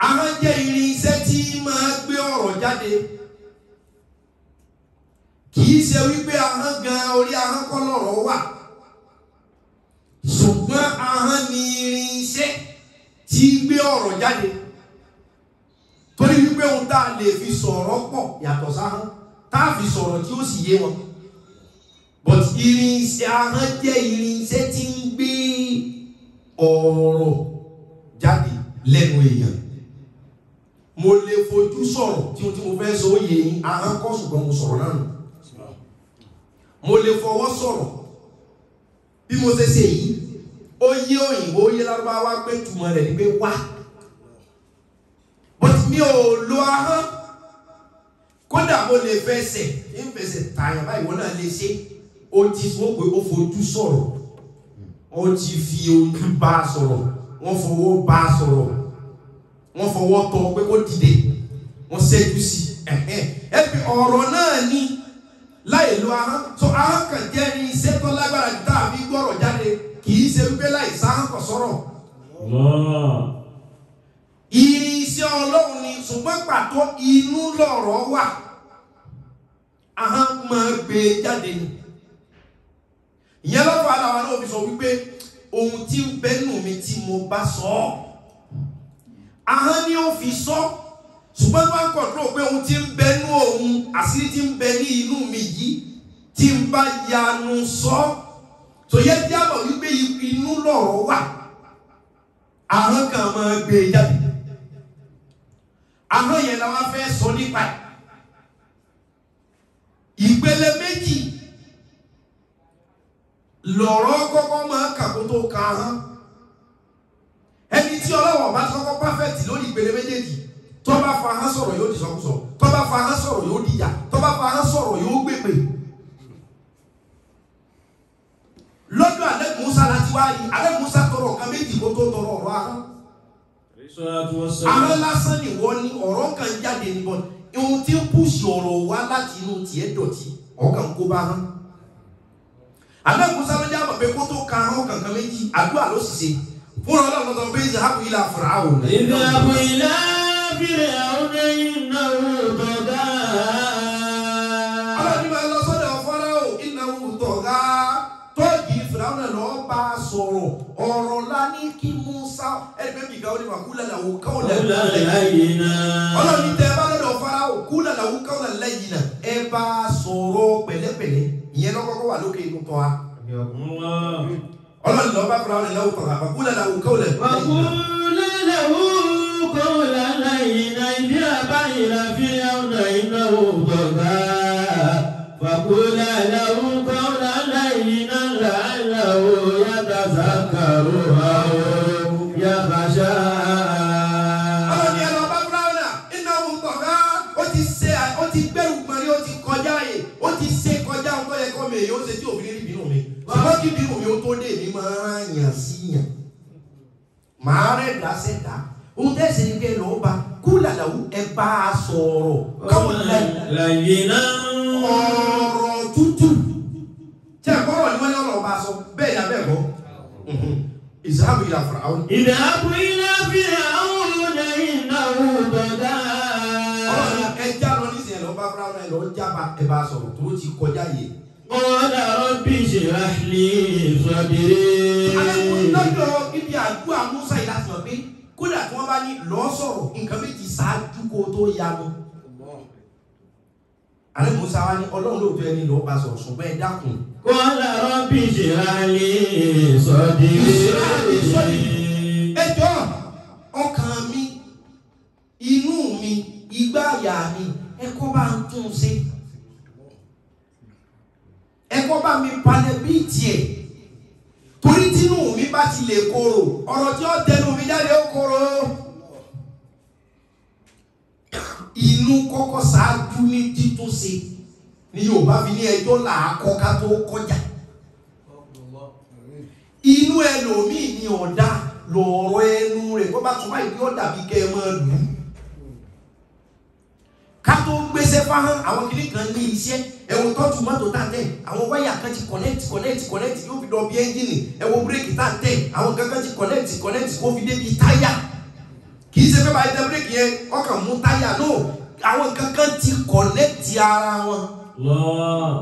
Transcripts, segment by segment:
ahọ́n jẹ́ irinṣẹ́ tí máa gbé ọ̀rọ̀ jáde kìí ṣe wípé ahọ́n gan orí ahọ́n kọ́ lọ̀rọ̀ wà ṣùgbọ́n ahọ́n ni irinṣẹ́ tí gbé ọ̀rọ̀ jáde torí wípé ohun tá a lè fi sọ̀rọ̀ pọ̀ yàtọ̀ sáhọ́n tá a fi sọ̀rọ̀ tí ó sì yé wọn but irinṣẹ́ ahọ́n jẹ́ irinṣẹ́ tí ń gbé ọ̀rọ̀ jáde lẹ́nu èèyàn mo lè fojú sọ̀rọ̀ tí ohun tí mo fẹ́ sọ ó yé yín ahọ́n kọ́ ṣùgbọ́n mo sọ̀rọ̀ náà nù mo lè fọwọ́ sọ̀rọ̀ bí mo ṣe ṣe yìí ó yé òyìnbó ó yé lárúbáwá pé túmọ̀ rẹ̀ ni pé wá but mi ò lo ahọ́n kódà mo lè fẹsẹ̀ ń fẹsẹ̀ tààyàn báyìí wọ́n náà lè ṣe ó ti wọ́n pé ó fojú sọ̀rọ̀ wọ́n ti fi ojú bá a sọ̀rọ̀ wọ́n fọwọ́ bá a sọ̀rọ̀ wọ́n fọwọ́ tọ́ pé kó dìde wọ́n ṣẹ́jú sí ẹ fi ọ̀rọ̀ náà ní láì lo ahọ́n so ahọ́n kan jẹ́ ní iṣẹ́ tó lágbára dàbí gbọ́rọ̀ jáde kì í ṣe wípé láì sáhọ́n kò sọ̀rọ̀ irinṣẹ́ ọlọ́run ni ṣùgbọ́n pàtó inú lọ̀rọ̀ wà ahọ́n máa gbé jáde ni ìyẹn lọ́fọ̀ aláwa náà fi sọ wípé ohun tí ń bẹ́nu mi tí mo bá sọ ọ́ ahọ́n ni ó fi sọ ṣùgbọ́n bá ń kọ̀ọ̀tún pé ohun tí ń bẹ́nu òun àṣírí tí ń bẹ ní inú mi yìí tí ń bá yanu sọ tó yẹ kí a mọ̀ wípé inú lọ̀rọ̀ wà ahọ́n kan máa gbé jáde ahọ́n yẹn la wá fẹ́ sọ nípa ẹ̀ ìpele méjì lọ̀rọ̀ kọ́kọ́ máa kàkó tó ka ahọ́n ẹni tí ọlọ́wọ́ bá kọ́kọ́ pàfẹ́tì lórí ìpele méjèèjì tó bá fa ahọ́n sọ̀rọ̀ yóò di sọkúsọ tó bá fa ahọ́n sọ̀rọ̀ yóò di ìyà tó bá fa ahọ́n sọ̀rọ̀ yóò gbèpè lọ́dọ̀ alẹ́ musa láti wá yìí alẹ́ musa tọrọ kan méjì kó tó tọrọ ọ̀rọ̀ ahọ́n ahọ́n lásán ni wọ́n ní ọ̀rọ̀ kan jáde ní bọ́n ohun tí ń pùsì ọ̀rọ̀ wá láti inú tiẹ̀ dọ̀tí ọ̀kan kó bá hán alẹ́ musa ló jábọ̀ pé kó tó ka ahọ́n kankan méjì àdúrà ló sì ṣe fún ọlọ́run lọ́dọ̀ pé ìzàhábù ilà Fáráò اذهب إلى فرعون إنه طغى ọlọ́run ní máa lọ sọ́dọ̀ Fáráò ìnáwó tọ̀gá tóògì Fáráò náà lọ́ọ́ bá a sọ̀rọ̀ ọ̀rọ̀ la ní kí musa ẹgbẹ́ mi gàwé ní wàkúlẹ̀ làwọn káwọn قولا lẹ́yìn لينا ọlọ́run tẹ ẹ bá lọ́dọ̀ Fáráò kú lànà wú káwọn lẹ́yìn náà ẹ bá a sọ̀rọ̀ pẹ̀lẹ́pẹ̀lẹ́ ìyẹn lọ́kọ́kọ́ wà lókè inú tọ́ wa الله ọlọ́run lọ́ọ́ bá Fáráò lẹ́yìn lọ́wọ́ tọ̀gá kú lànà wú káwọn lẹ́yìn náà. وقولا له قولا لينا اذهب إلى فرعون إنه طغى فقولا له قولا لينا لعله يتذكر أو يخشى ọlọ́ni ẹ lọ bá fúláwọ́nà iná òun tọ̀gá ó ti ṣe ó ti gbẹ̀rù mọ́rí ó ti kọjá yìí ó ti ṣe kọjá ohun tó yẹ kọ́ mi èyí ó ṣe tí òfin rí bínú mi ṣùgbọ́n kí bínú mi ó tó dé mi máa ń yàn sí yàn màá rẹ̀ dá sẹ́dá ohun tẹ́ ṣe ni kẹ́ ẹ lọ́ọ́ bá kú làlàwú ẹ bá a sọ̀rọ̀ káwọn lẹ́yìn لينا ọ̀rọ̀ tútù tí ẹ kọ́rọ̀ ni wọ́n ní ọ̀rọ̀ bá a sọ bẹ́ẹ̀ ni abẹ́ kọ́ ìsáàbù ìlà Fáráò اذهب إلى فرعون إنه طغى ọlọ́run ẹja lọ nísìnyẹn lọ bá Fáráò náà lọ jábà ẹ bá a sọ̀rọ̀ tó ti kọjá yìí. قال رب اشرح لي صدري lọ́dọ̀ ibi àdúrà Musa yìí láti mọ̀ pé kódà tí wọ́n bá ní lọ́ọ́ sọ̀rọ̀ nǹkan méjì ṣáájú kó tó yanu. àlẹ́ Musa wa ní ọlọ́run lóòótọ́ ẹni lọ́ọ́ bá sọ̀rọ̀ ṣùgbọ́n ẹ dákun. قال رب اشرح لي صدري ẹ jọ ọkàn mi inú mi igbá àyà mi ẹ kọ́ bá ń tún un ṣe. ẹ kọ́ bá mi palẹ̀ bíi tiẹ̀ torí tínú mi bá ti lè korò ọ̀rọ̀ tí ó tẹnu mi jáde ó korò inú kọ́kọ́ ṣáájú ní títúnṣe ni Yorùbá fi ní ẹjọ́ làákọ́ ká tó kọjá inú ẹlòmíì ni ọ̀dà lọ̀rọ̀ ẹnu rẹ̀ kó bá tún báyìí kí ó dàbí kẹ́ ẹ máa lù ú ká tó gbéṣẹ́ fáhán àwọn kìnnì kan ní iṣẹ́ ẹ̀wọ̀n tọ́jú mọ́tò tá à ń tẹ̀ àwọn wáyà kan ti connect connect connect yóò fi lọ bí ẹ́ńjìnì ẹ̀wọ̀n bírèkì tá à ń tẹ̀ àwọn kankan ti connect connect kó fi débi táyà kì í ṣe pé bá yẹ bírèkì yẹn ọkàn mú táyà náà àwọn kankan ti kọ̀nẹ́tì ara wọn. الله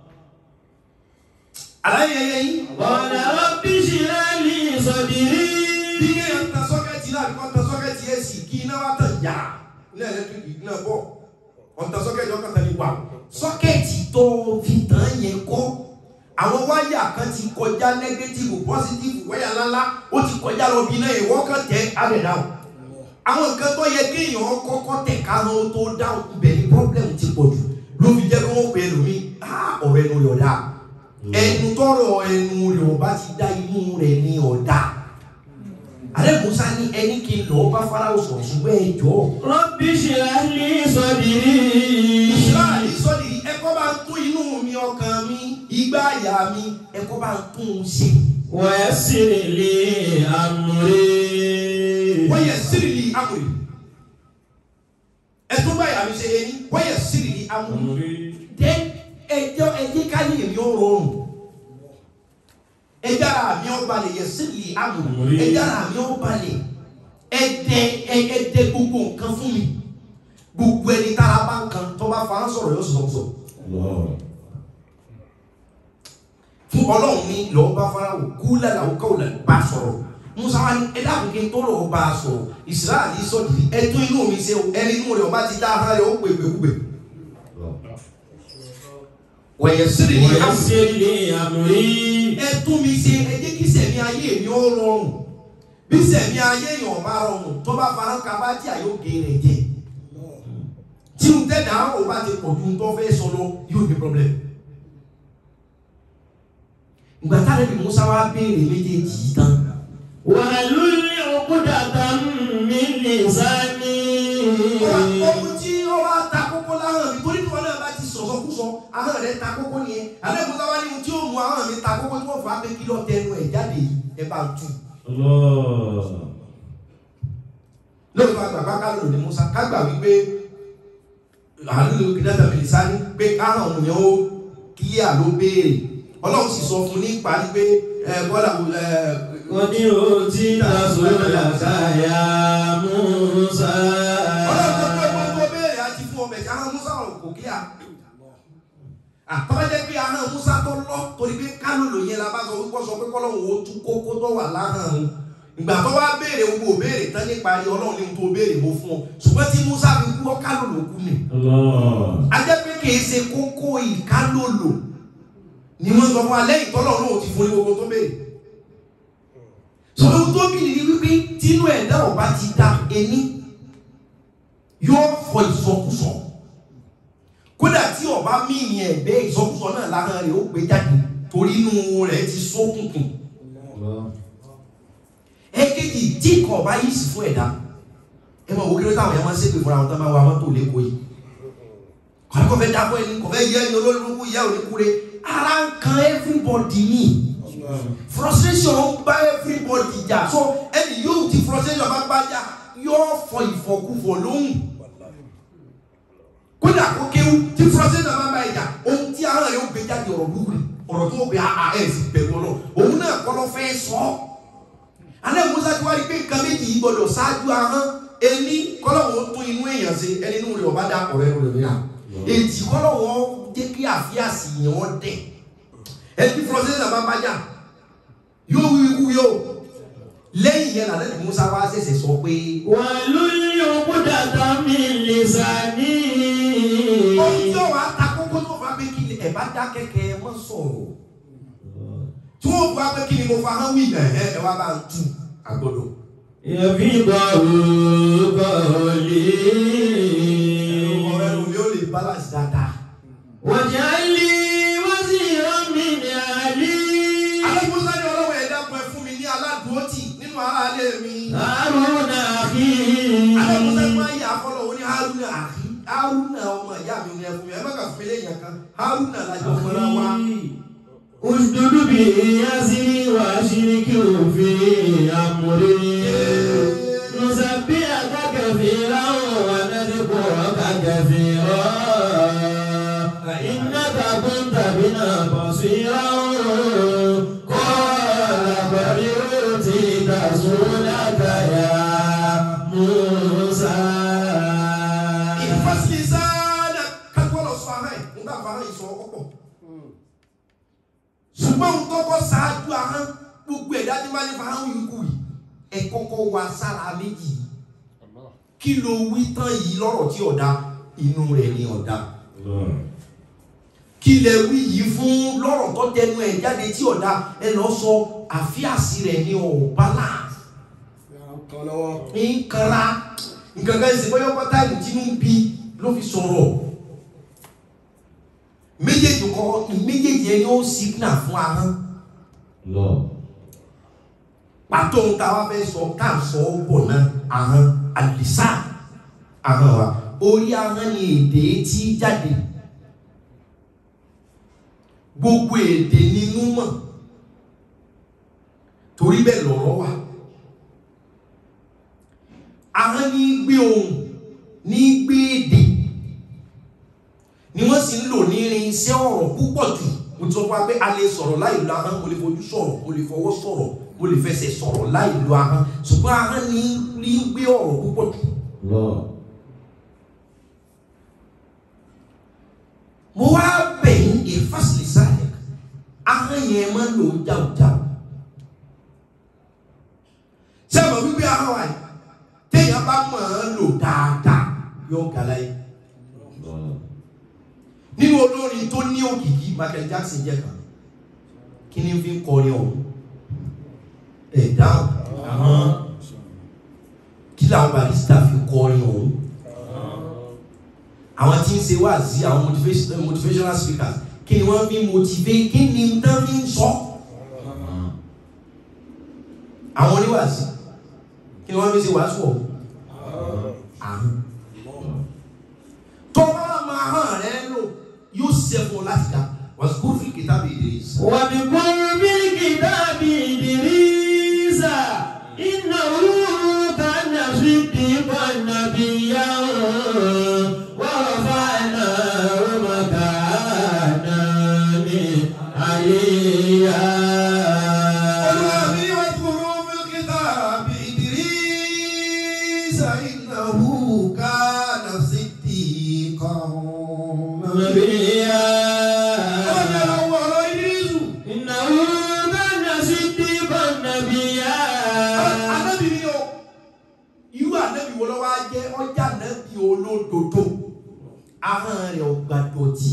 àlàyé yẹn yín. قال رب اشرح لي صدري bí kéèyàn tan sọ́kẹ́tì náà àbíkọ́ tan sọ́kẹ́tì yẹn sì kí iná wá tàn yá iná ẹlẹ́tíríkì iná bọ̀ ọ̀tàn sọ́kẹ́tì ọkàn tán ní wà. sọ́kẹ́tì tó fi tàn yẹn kọ́ àwọn wáyà kan ti kọjá nẹ́gẹ́tìfù pọ́sítìfù wáyà ńláńlá ó ti kọjá lọ bí iná yẹn wọ́n kàn tẹ́ abẹ́ dáhùn. àwọn nǹkan tó yẹ kéèyàn kọ́kọ́ tẹ̀ káwọn tó dáhùn ibẹ̀ ni pọ́blẹ́mù ti pọ̀ jù ló fi jẹ́ kí wọ́n pè é lómi ọ̀rọ̀ ẹnu rẹ̀ ọ̀dà ẹnu tọrọ ẹnu rẹ̀ ọba ti dá inú rẹ̀ ní ọ̀dà alẹ́ musa ní ẹni kí n lọ bá farao sọ̀rọ̀ ṣùgbọ́n ẹ jọ. رب اشرح لي صدري israẹli sọ́ọ̀dì ẹ̀kọ́ bá ń tún inú mi ọkàn mi igbá àyà mi ẹ̀kọ́ bá ń tún un ṣe. ويسر لي أمري wọ́n yẹ sírìlì amòrì ẹ̀tún bá àyà mi ṣe yẹn ní wọ́n yẹ sírìlì amòrì. dé ẹjọ́ ẹjẹ́ káyé mi ó rọrùn ẹjẹ́ ara mi ó balẹ̀ yẹ sírìlì amòrì ẹjẹ́ ara mi ó balẹ̀ ẹdẹ ẹdẹ gbogbo nǹkan fún mi gbogbo ẹni tára bá ń kan tó bá fa ń sọ̀rọ̀ yóò sọ̀rọ̀ sọ̀rọ̀. الله fún ọlọ́run ní lọ́ọ́ bá farao kú lálàó káwọ́ là bá sọ̀rọ̀ musa wa ní ẹ̀dá àbùkí tó lọ́ọ́ bá a sọ̀rọ̀ israẹli sọ̀dì ẹ̀tún inú mi ṣe o ẹni inú rẹ̀ ọba ti dá ara rẹ̀ ó pè pè pè. wẹ̀yẹ̀ sírì ní àmì ويسر لي أمري ẹ̀tún mi ṣe ẹ jẹ́ kí sẹ̀mí ayé mi ó rọrùn bí sẹ̀mí ayé yàn bá rọrùn tó bá fara kaba tí a yóò gé rẹ̀ jẹ tí n tẹ́ dà ó bá ti pọ̀ ju n tó fẹ́ sọ lọ yóò ní problem. ìgbà táwọn ẹbí musa wa béèrè méjèèjì yìí tán واحلل عقدة من لساني ohun tí ó wá ta kókó láhàn mi torí tí wọn náà bá ti sọ̀sọ́ kú sọ ahọ́n rẹ̀ ta kókó nìyẹn alẹ́ musa wa ní ohun tí ó mú ahọ́n mi ta kókó tí wọ́n fà á pé kí lọ́ọ́ tẹnu ẹ̀ jáde yìí ẹ bá ń tù. الله lórí wa gbàgbá ká lò ní musa ká gbà wípé àlùlù kìdẹ́tà mi sáré pé káhàn òun yẹn ó kílíà ló béèrè ọlọ́run sì sọ fún ní ìparí pé ẹ bọ́lá ẹ قد أوتيت سؤلك يا موسى ọlọ́run tó pé gbogbo béèrè àti fún ọmọ ẹ̀ka ahọ́n musa ọ̀rọ̀ kò kíá àtọ́jẹ́ pé ahọ́n musa tó lọ torí pé kánò lò yẹn la bá sọ wípé sọ pé kọ́lọ́run ó tú kókó tó wà láhàn òun ìgbà tó wá béèrè gbogbo béèrè tán nípa ayé ọlọ́run ní ohun tó béèrè mo fún ọ ṣùgbọ́n tí musa fi kú ọ kánò ló kú ni الله ajẹ́ pé kìí ṣe kókó ìkálòlò ni wọ́n sọ fún wa lẹ́yìn tọ́lọ̀ náà ti fún ní gbogbo tó béèrè sọ ohun tó bì ní wípé tínú ẹ̀dá ọba ti da ẹni yóò fọ ìsọkúsọ kódà tí ọba míì ẹ̀gbẹ́ ìsọkúsọ náà lára rẹ̀ ó gbé jáde torí inú rẹ̀ ti ṣókùnkùn èkejì tí nǹkan ọba yìí sì fún ẹ̀dá ẹ mọ̀ wò kí ló táwọn yẹn máa ń ṣépè fúnra wọn tó máa wa mọ́tò lẹ́kọ̀ọ́ yìí kọ́ni kò fẹ́ dábọ̀ ẹni kò fẹ́ yẹ ẹni olórí burúkú yẹ òní kúre ara ń kan everybody ni frustration ń bá everybody jà so ẹni yóò ti frustration bá bá jà yóò fọ ìfọkúfọ lóhùn kódà kó kéwú tí frustration bá bá jà ohun tí ara rẹ̀ ó gbé jáde ọ̀rọ̀ burúkú ni ọ̀rọ̀ tó gbé àà ẹ̀ sì bẹ̀rù ọ̀nà òun náà kọ́ lọ́ fẹ́ sọ ọ́ alẹ́ musa ti wá rí pé nǹkan méjì yìí gbọdọ̀ ṣáájú ahọ́n ẹni kọ́lọ́wọ́ tún inú èèyàn ṣe ẹni inú rẹ̀ ọba dá ọ̀rẹ́ rẹ̀ mìíràn èjì kọ́lọ́wọ́ jẹ́ kí àfíàsì yẹn wọ́n dẹ̀ ẹni fúlọ́sẹ́sà bá bá jà yóò wí ikú yóò lẹ́yìn yẹn làlẹ́ ní musa wá ṣẹ̀ṣẹ̀ sọ pé واحلل عقدة من لساني ohun tí ó wàá ta kókó tó fà pé kí ni ẹ̀ bá dá kẹ́kẹ́ ẹ mọ́ sọ̀rọ̀ tí wọ́n fà pé kí ni mo fa hán wí ẹ̀ ẹ̀ wá bá ń tu àgbọ̀dọ̀. يفيض ọ̀rẹ́ قولي mi ò lè balance dáadáa. واجعل لي وزيرا من أهلي Alẹ́kùnsá ni ọlọ́wọ́ ẹ̀dá pẹ́ fún mi ní aládùúgbòtì nínú ara alẹ́ mi. هارون أخي Alẹ́kùnsá ni wọ́n yà fọlọ́ òun ní Haruna àfi. Haruna ọmọ ìyá mi ní ẹfun mi. Ẹ má kà fún mi lẹ́yìn kan. Haruna lájọ fúnra wa. اشدد به أزري وأشركه في أمري نسبحك كثيرا ونذكرك كثيرا إنك كنت بنا بصيرا قال بل أوتيت سؤلك يا موسى ṣùgbọ́n òun kọ́kọ́ ṣáájú ahọ́n gbogbo ẹ̀dá tí wọ́n ní fa ahọ́n yìí kù yìí ẹ kọ́kọ́ wá sára méjì yìí kí ló wí tán yìí lọ́rọ̀ tí ọ̀dà inú rẹ̀ ni ọ̀dà kí lẹ wí yìí fún lọ́rọ̀ tó tẹnu ẹ̀ jáde tí ọ̀dà ẹ lọ sọ àfíàsí rẹ̀ ní ọ̀bálà kan lọ́wọ́ ń kanra nǹkan kan ṣe bóyá pátá ìlú tí ń bí ló fi sọ̀rọ̀ méjèèjì kọ́ méjèèjì ẹni ó sígínà fún ahọ́n pàtó ń ta wá fẹ́ sọ ká ń sọ ọ́ bọ̀ náà ahọ́n àlìsá ahọ́n wa orí ahọ́n ni èdè tí jáde gbogbo èdè nínú mọ̀ torí bẹ́ẹ̀ lọ̀rọ̀ wà ahọ́n ní gbé ohùn ní gbé èdè ni wọ́n sì ń lò ní irinṣẹ́ ọ̀rọ̀ púpọ̀ jù mo ti sọ fún wa pé a lè sọ̀rọ̀ láì lo ahọ́n mo lè fojú sọ̀rọ̀ mo lè fọwọ́ sọ̀rọ̀ mo lè fẹsẹ̀ sọ̀rọ̀ láì lo ahọ́n ṣùgbọ́n ahọ́n ní ní gbé ọ̀rọ̀ púpọ̀ jù mo wá bẹ̀yìn ìfásitì sáyẹ̀ ahọ́n yẹn máa ń lò ó jáwjáw ṣé ẹ mọ̀ wípé ahọ́n wa yìí téèyàn bá mọ̀ ọ́n lò dáadáa yóò gàlá yìí nínú olórin tó ní òkìkí Michael Jackson jẹ́ kan kí ni fi ń kọrin ọ̀hún ẹ̀ dáhùn àwọn kí làwọn barista fi kọrin ọ̀hún àwọn tí ń ṣe wáàzí àwọn motivation- motivational speakers kí ni wọ́n fi motivate kí ni wọ́n fi ń sọ àwọn oníwàásí kí ni wọ́n fi ṣe wàásù ọ̀hún àrùn tó bá máa hàn rẹ lò yóò ṣẹ́gun láti dá wàsíkúrú fi kìtàbí Idris. وبكل بالكتاب إدريس إنه كان صديقا نبيا ورفعناه مكانا عليا والذي واذكروا في الكتاب إدريس إنه كان صديقا نبيا ọ̀nà àwọn ọ̀rọ̀ Idrisu. إنه كان صديقا نبيا Ànábì ni o irú ànábì wo lọ́wọ́ á jẹ́ ọjà ànábì olódodo ahọ́n rẹ̀ ọgbà dọ̀tí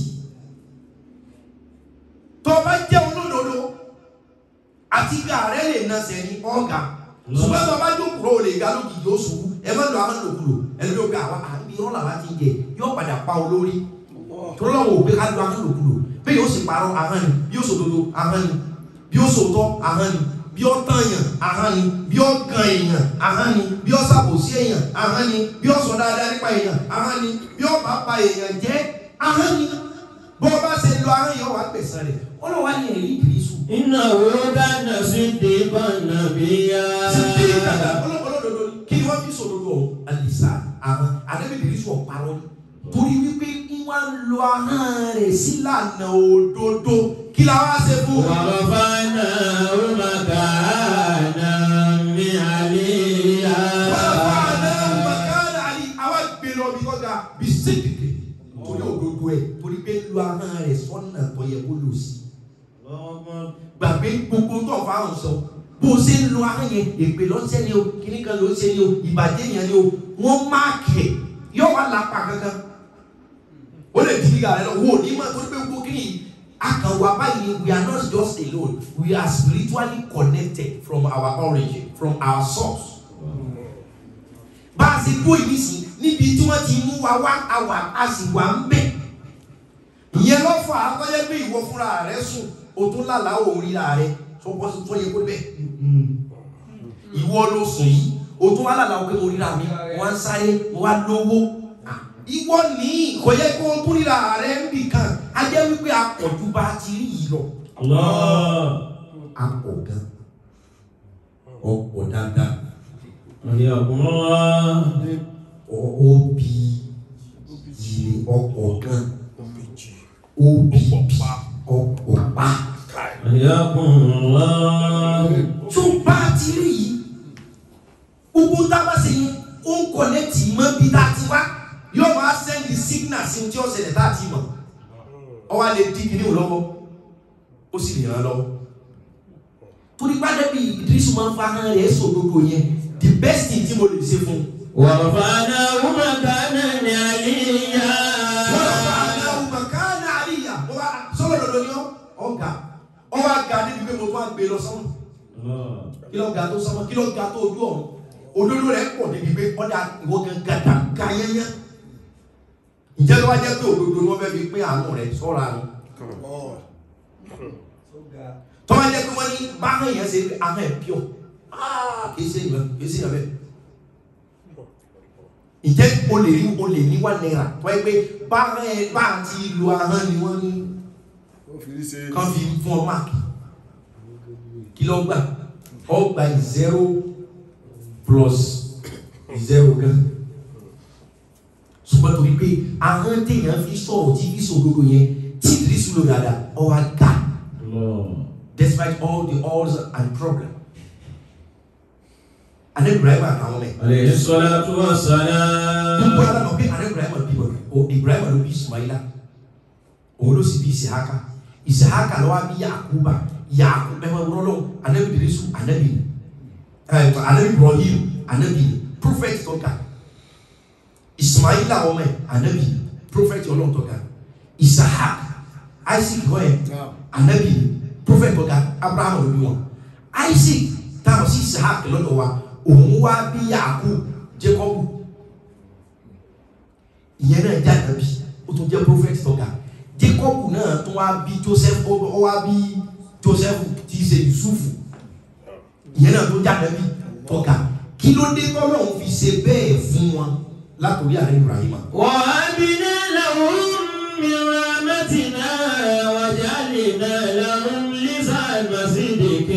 tó bá jẹ́ olódodo àti gà rẹ̀ lè na sẹ́ni ọ̀gá ṣùgbọ́n tó bá jókòó o lè ga lókìkí ó ṣubú ẹ má lọ ahọ́n lòkulò ẹni ló gbé àwa àbí irọ́ làwa ti jẹ yóò padà pa olórí tó lọ́wọ́ òpé ká lo ahọ́n lòkulò bí yóò sì parọ́ ahọ́n ni bí yóò sòdodo ahọ́n ni bí yóò sòtọ́ ahọ́n ni bí ó tànyàn ahọ́n ni bí ó gan èèyàn ahọ́n ni bí ó ṣàbòsí èèyàn ahọ́n ni bí ó sọ dáadáa nípa èèyàn ahọ́n ni bí ó bá pa èèyàn jẹ́ ahọ́n ni bó o bá ṣe lo ahọ́n yẹn wà gbẹ̀san rẹ̀ ó lọ wá ní ẹ̀rí ìdírísù. إنه كان صديقا نبيا sídìí kàdà olódodo ni kí ni wọ́n fi sòdodo ọ̀hún alisa ahọ́n àdébí ìdírísù ọ̀parọ́ ni torí wípé wọ́n lo ahọ́n rẹ̀ sílànà òdodo kí la wá ṣe fún un. ورفعناه مكانا عليا torí òdodo ẹ torí pé lu ahọ́n rẹ̀ sọ́nà tó yẹ kó lò sí. gbàgbé gbogbo tó ọ̀fà ọ̀hún sọ bó o ṣe ń lo ahọ́n yẹn èpè lọ́sẹ̀ ni o kíní kan ló ń ṣe ni o ìbàjẹ́ yẹn ni o wọ́n máàkì ẹ̀ yóò wá lápá kankan. ó lè di ìyá rẹ lọ wo ní ma torí pé gbogbo kíní yìí akànwá báyìí ni we are not just alone we are spiritually connected from our origin from our source bá a ṣe kó ìlú sí níbi tí wọ́n ti mú wa wá àwà a sì wà ń bẹ̀. ìyẹn ló fà á kọ́jẹ́ pé ìwọ fúnra rẹ sùn o tún lálàá òun ríra rẹ tó bọ́ sí tó yẹ kó bẹ̀. ìwọ ló sùn yìí o tún wá lálàá pé mo ríra mi mo wá ń sáré mo wá lówó. ìwọ ní kò yẹ kó o tún ríra rẹ ń bì kan a jẹ́ wípé àpọ̀jù bá a ti rí yìí lọ. àpọ̀ gan ọ̀pọ̀ dáadáa حياكم الله obi yìí ọ̀pọ̀ gan obi ọ̀pọ̀ pa. حياكم الله tó bá a ti rí yìí gbogbo tá a bá ṣe yẹn ó ń kọ̀nẹ́tì mọ́ bí tá a ti wá yóò máa sẹ́ndì signal sí tí ó ṣẹlẹ̀ tá a ti mọ̀ ọ wá lè dín kìnìún lọ́wọ́ ó sì lè ràn án lọ́wọ́ torí gbádẹ́ bí ìdírísù máa ń fa hàn rẹ̀ sòdodo yẹn the best thing tí mo lè ṣe fún un. ورفعناه مكانا عليا wọ́n lọ bá aláwọ̀ màkánà àríyá wọ́n bá sọ́wọ́ lọ́dọ̀ ni ọ́ ọ̀gá ọba ga níbi pé mo tún á gbé lọ sọ́mọ́ kí ló ga tó sọ́mọ́ kí ló ga tó ojú ọ̀run òdodo rẹ̀ pọ̀ níbi pé ọ̀dà ìwọ gan gàdà ga yẹ́yẹ́ ǹjẹ́ ló wá jẹ́ pé òdodo ni wọ́n fẹ́ fi pín àánú rẹ̀ sọ́ra ni tọ́wọ́ jẹ́ pé wọ́n ní báwọn èèyàn ṣe pé ahọ́n ẹ̀ pure kì í ṣe ìyàn kì í ṣe ìyàn bẹ́ẹ̀ ǹjẹ́ o lè rí o lè ní wà náírà tọ́ ẹ pé báwọn ẹ bá ti lu ahọ́n ni wọ́n ní ó fi rí ṣe kan fi fún ọ máàkì kí ló gbà ọ gba zero plus zero gan ṣùgbọ́n torí pé ahọ́n téèyàn fi sọ̀rọ̀ tí fi sòdodo yẹn tí ìdírísù lò dáadáa ọ wá ga despite all the odds and problems. Ane Ibrahim àtàwọn mẹ́. عليه الصلاة Gbogbo والسلام ara mọ̀ pé Ane Ibrahim bímọ o Ibrahim ló bí Ismaila. Òun ló sì bí Isahaka. Isahaka ló wá bí Yakuba. Yakuba ẹ̀ máa wúrọ́ lọ́wọ́ Anabi Idrisu Anabi ni. Ẹ̀ Anabi Ibrahim Anabi ni. Prophet tó ga. Ismaila ọmọ ẹ̀ Anabi ni. Prophet ọlọ́run tó ga. Isahak Isaac kọ́ ẹ̀ náà anabi prophet ọ̀gá abraham ló bí wọn isaac táwọn sí isaac lọ́dọ̀ wa òun wá bí yaakub jacob ìyẹn náà jẹ́ anabi ó tún jẹ́ prophet ọ̀gá jacob náà tún wá bí joseph ó ó wá bí joseph tí í ṣe yusuf ìyẹn náà tún jẹ́ anabi ọ̀gá kí ló dé tọ́lọ́run fi ṣe bẹ́ẹ̀ fún wọn látòrí àrẹ ibrahim وهبنا لهم من رحمتنا وجعلنا لهم لسان صدق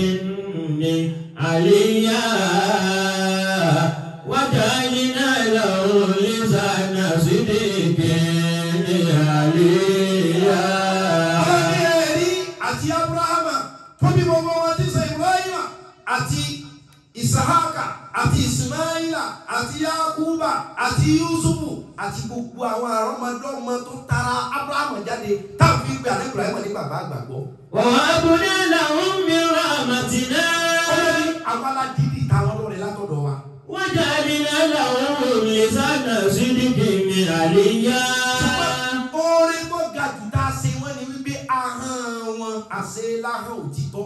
عليا وجعلنا لهم لسان صدق عليا Ọlọ́ni ẹ̀rí àti Abrahama tó bí gbogbo wọn tí sọ Ibrahima àti Isahaka àti Ismaila àti Yakuba àti Yusufu àti gbogbo àwọn àrọ́mọdọ́mọ tó tara Abrahama jáde táwọn fi gbé àlẹ́ Ibrahima ní bàbá àgbàgbọ́. وهبنا لهم من رحمتنا Ọlọ́ni àwọn aládìrí táwọn lọ́rẹ̀ látọ̀dọ̀ wa. وجعلنا لهم لسان صدق عليا Orin tó ga jù tá a ṣe wọ́n ni wípé ahọ́n wọn àṣẹ láhàn òtítọ́.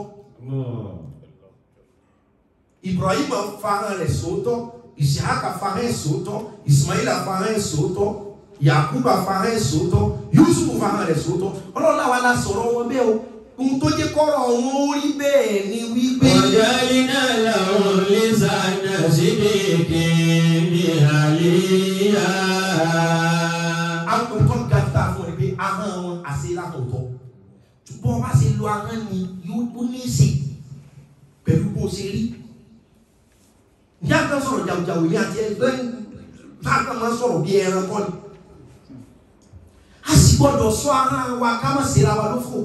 Ibrahim fahàn rẹ̀ sóòótọ́ Ìsìhákà fahàn ẹ̀ sóòótọ́ Ismaila fahàn ẹ̀ sóòótọ́ Yakuba fahàn ẹ̀ sóòótọ́ Yusufu fahàn rẹ̀ sóòótọ́ ọlọ́run àwa la sọ̀rọ̀ wọn bẹ́ẹ̀ o ohun tó jẹ́ kọ́rọ̀ wọn ó rí bẹ́ẹ̀ ni wípé وجعلنا لهم لسان صدق عليا àwọn tó ga jù tá a fún ọ ni pé ahọ́n wọn àṣẹ lákòótọ́ bọ́ ọ bá ṣe lo ahọ́n ni yóò ní í ṣe pẹ̀lú bó ṣe rí ní àgbà sọ̀rọ̀ jàùjàù ní àti ẹgbẹ́ láàgbà máa sọ̀rọ̀ bí ẹran kọ́ ni a sì gbọ́dọ̀ sọ ahọ́n wa ká má ṣe ra wa lófò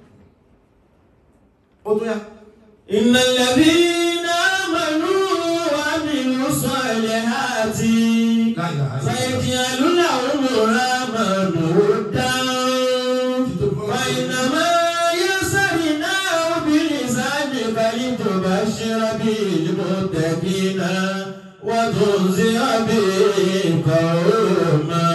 ó tún yá إن الذين آمنوا وعملوا الصالحات سيجعل لهم الرحمن ودا وإنما يسرناه بلسانك لتبشر به المتقين وتنذر به قوما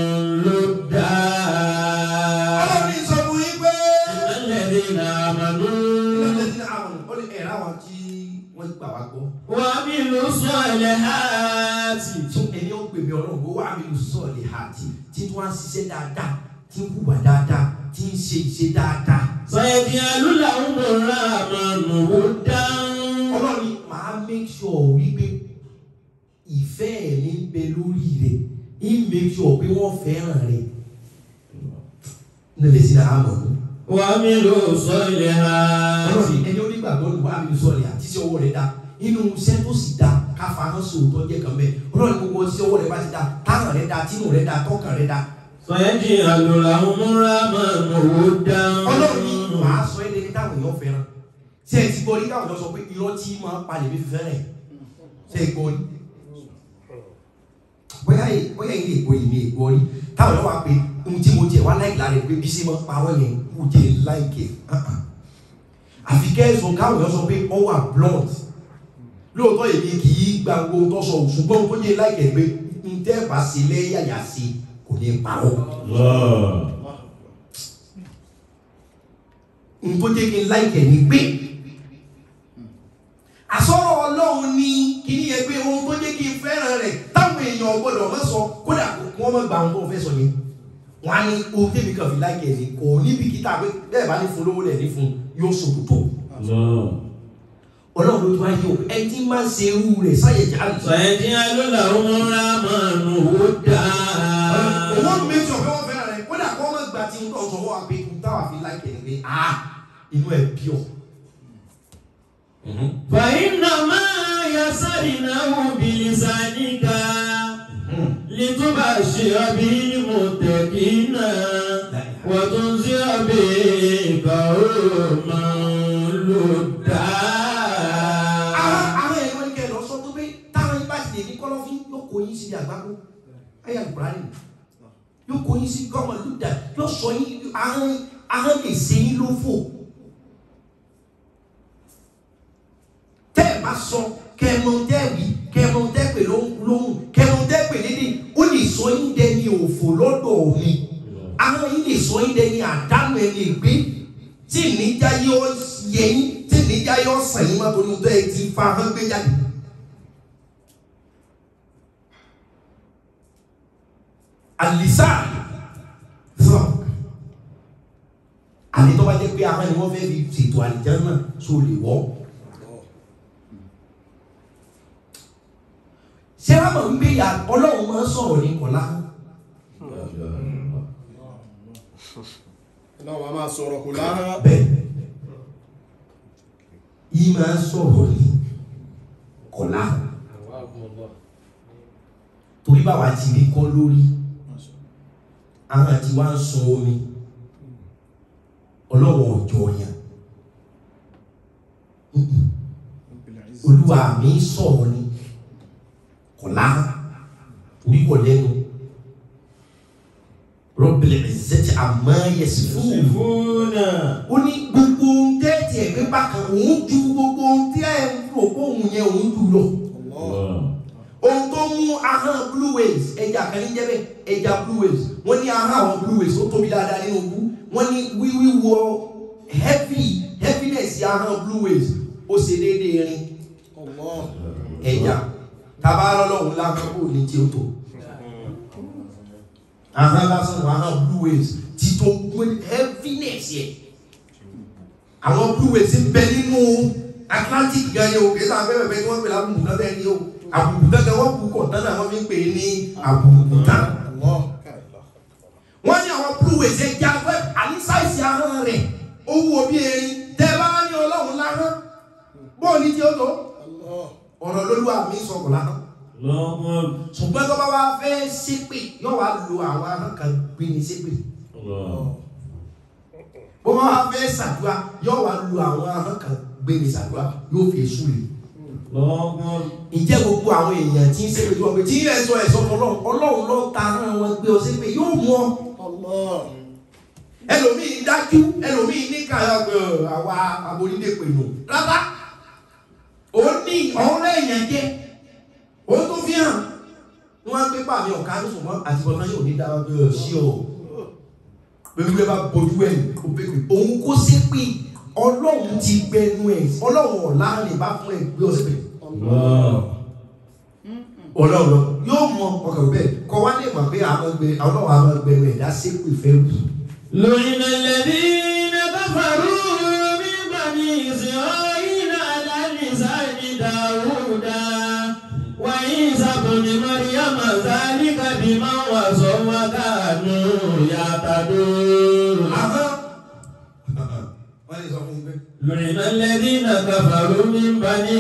ọlọ́run لدا ní sọ fún yín pé إن الذين آمنوا ìlànà àwọn ó lè ẹ̀rọ àwọn tí wọ́n gbà wá gbọ́ وعملوا الصالحات tún ẹni ó pè mí ọlọ́run bó wà mí lù sọ̀lẹ̀ àti tí wọ́n á ṣiṣẹ́ dáadáa tí ń hùwà dáadáa tí ń ṣe ìṣe dáadáa سيجعل لهم الرحمن ودا ọlọ́run ní màá make sure wípé ìfẹ́ ẹ̀ ní bẹ lórí rẹ̀ ń make sure pé wọ́n fẹ́ràn rẹ̀ nílẹ̀ sí náà àmọ̀ ní. وعملوا الصالحات ọlọ́run ẹni onígbàgbọ́ ló wà mí sọ̀rọ̀ àti iṣẹ́ ọwọ́ rẹ̀ dá inú iṣẹ́ tó sì dá káfa hàn sóòótọ́ jẹ́ kan bẹ́ẹ̀ ọlọ́run gbogbo iṣẹ́ ọwọ́ rẹ̀ bá ti dá táwọn rẹ̀ dá tínú rẹ̀ dá tọ́kàn rẹ̀ dá سيجعل لهم الرحمن ودا ọlọ́run ní màá sọ ẹ́ lẹ́ni táwọn èèyàn fẹ́ràn ṣé ẹ ti gbọ́ rí káwọn èèyàn sọ pé irọ́ tí máa ń palẹ̀ mi fi fẹ́ràn ẹ̀ ṣé ẹ gbọ́ rí bóyá yìí bóyá yìí lè gbọ́ yìí mi lè gbọ́ rí táwọn èèyàn wá pé ohun tí mo jẹ wá láì lára ẹ̀ pé bí sí máa ń parọ́ yẹn kò jẹ́ láìkè àfi kẹ́sùn káwọn èèyàn sọ pé ó wà blunt lóòótọ́ èmi kì í gba gbogbo tó sọ ṣùgbọ́n tó yẹ láìkẹ́ pé n tẹ́ bá sí lẹ́yàyà sí kò ní parọ́ n tó jẹ́ kí n láìkẹ́ ní pé àsọ̀rọ̀ ọlọ́run ní kí ní yẹ pé ohun tó jẹ́ kí n fẹ́ràn rẹ̀ táwọn èèyàn gbọ́dọ̀ má sọ kódà kí wọ́n má gba ohun tó fẹ́ sọ yẹn wọ́n á ní ohun tèmi kan fi láìkẹ́ ní kò níbi kíta pé bẹ́ẹ̀ bá ní fún lówó lẹ̀ ní fún yóò sòkòtò ọlọ́run ló tún wáyé o ẹ ti máa ń ṣe irú rẹ̀ sáyẹ̀jẹ̀ àlùfáà سيجعل لهم الرحمن ودا wọ́n make sure pé wọ́n fẹ́ràn rẹ̀ kódà kó wọ́n gba tí ń tọ́ sọ wọ́n wá pé n táwa fi láìpẹ́ ni pé ah inú ẹ̀ pure. فإنما يسرناه بلسانك لتبشر به المتقين وتنذر به قوما لدا àwọn àwọn ẹ̀rọ ní kẹlẹ́ ọ̀sọ́ tó pé táwọn yín bá ti lè ní kọ́lọ́fín yóò kó yín síbi àgbákò ayé àlùbáràlì yóò kó yín sí gọ́ọ̀mọ̀ lúdà yóò sọ yín ahọ́n ahọ́n lè ṣe yín lófò. tẹ́ ẹ̀ bá sọ kẹ́mọ tẹ́wì kẹ́mọ tẹ́pẹ̀ lóhùn kẹ́mọ tẹ́pẹ̀ lédè ó lè sọ yín dẹni òfò lọ́dọ̀ mi ahọ́n yín lè sọ yín dẹni àdánù ẹni ìgbé tí ìníjà yóò yẹ yín tí ìníjà yóò sàn yín má torí tó ẹ ti fa ahọ́n gbé jáde. àlìsà sọ àlè tó bá jẹ́ pé ahọ́n ni wọ́n fẹ́ fi ṣètò àlìjá náà tó lè wọ́. ṣé wàá mọ̀ wípé ìyá ọlọ́run máa ń sọ̀rọ̀ ní kọ̀lá Ọlọ́run a máa sọ̀rọ̀ kò láhán. bẹ́ẹ̀ yìí máa ń sọ̀rọ̀ ní kọ̀lá torí báwa ti rí kọ́ lórí àwọn àti wá ń sun omi ọlọ́run ọjọ́ yẹn olúwa mi sọ̀rọ̀ ní kọ̀lá torí kọ̀ lẹ́nu rọ́bìlẹ̀ ẹ̀zẹ́tì àmọ́ yẹsì fún òun يصفون ó ní gbogbo ohun tẹ́ẹ̀tì ẹ̀gbẹ́ bákan òun ju gbogbo ohun tí ẹ̀ ń rò pé òun yẹn òun jù lọ. ohun tó mú ahọ́n blue whales ẹja kan ní jẹ́bẹ̀ ẹja blue whales wọ́n ní ahọ́n àwọn blue whales ó tóbi dáadáa nínú bú wọ́n ní wíwíwọ heavy heaviness ahọ́n blue whales ó ṣe déédéé rin Allah. ẹja tabalọ́ lọ́hùn lákòókò ní tí ó tó ahọ́n lásán wà ahọ́n blue whales ti tó gbé heaviness yẹ àwọn blue whales ń bẹ nínú Atlantic gan yẹ o kì í sọ abẹ́rẹ́ bẹ́ẹ̀ ni wọ́n pè lábùkù náà bẹ́ẹ̀ ni o àbùkù dandan wọ́n kú kọ̀ tán náà wọ́n fi ń pè é ní àbùkù tán Allah. wọ́n ní àwọn blue whales ẹ̀ já fẹ́ àníṣàìsí ahọ́n rẹ̀ ó wú obi erin tẹ́ bá ní ọlọ́run láhán bóòlì tí ó tó Allah. ọ̀rọ̀ lóluwà mi sọ̀rọ̀ láhán الله ṣùgbọ́n tó bá wá fẹ́ ṣépè yóò wá lo àwọn ahọ́n kan gbé ní ṣépè الله bó bá wá fẹ́ ṣàdúrà yóò wá lo àwọn ahọ́n kan gbé ní ṣàdúrà yóò fi èṣù rè الله ǹjẹ́ gbogbo àwọn èèyàn tí ń ṣépè tí wọ́n pè tí ilẹ̀ sọ ẹ̀sọ́ ọlọ́run ọlọ́run ló ta ahọ́n wọn gbé ọ ṣépè yóò mú ọ Allah. ẹlòmíì dájú ẹlòmíì ní kàyà pé àwa abonídé pè nù rárá ó ní ọ̀rẹ́ èèyàn jẹ́ ó tó fi hàn wọ́n á gbé pàmì ọ̀ká ní ṣùgbọ́n àti bọ́tán yóò ní dáwọ́ pé ọ̀ sí ọ̀ pẹ̀lú ẹ bá bojú ẹ̀ ó pé pé òun kó sí pé ọlọ́run ti gbẹnu ẹ̀ ọlọ́run ọ̀la lè bá fún ẹ gbé ọ sí pé الله ọlọ́run yóò mọ ọkàn bẹ́ẹ̀ kọ́ wá lè mọ̀ pé àwọn gbẹ ọlọ́run àwọn gbẹnu ẹ̀dá sépè fẹ́ wù. لعن الذين كفروا من بني إسرائيل على لسان داود وعيسى بن مريم ذلك بما وصوا وكانوا يعتدون Ahọ́n. Wọ́n lè sọ fún mi pé. لعن الذين كفروا من بني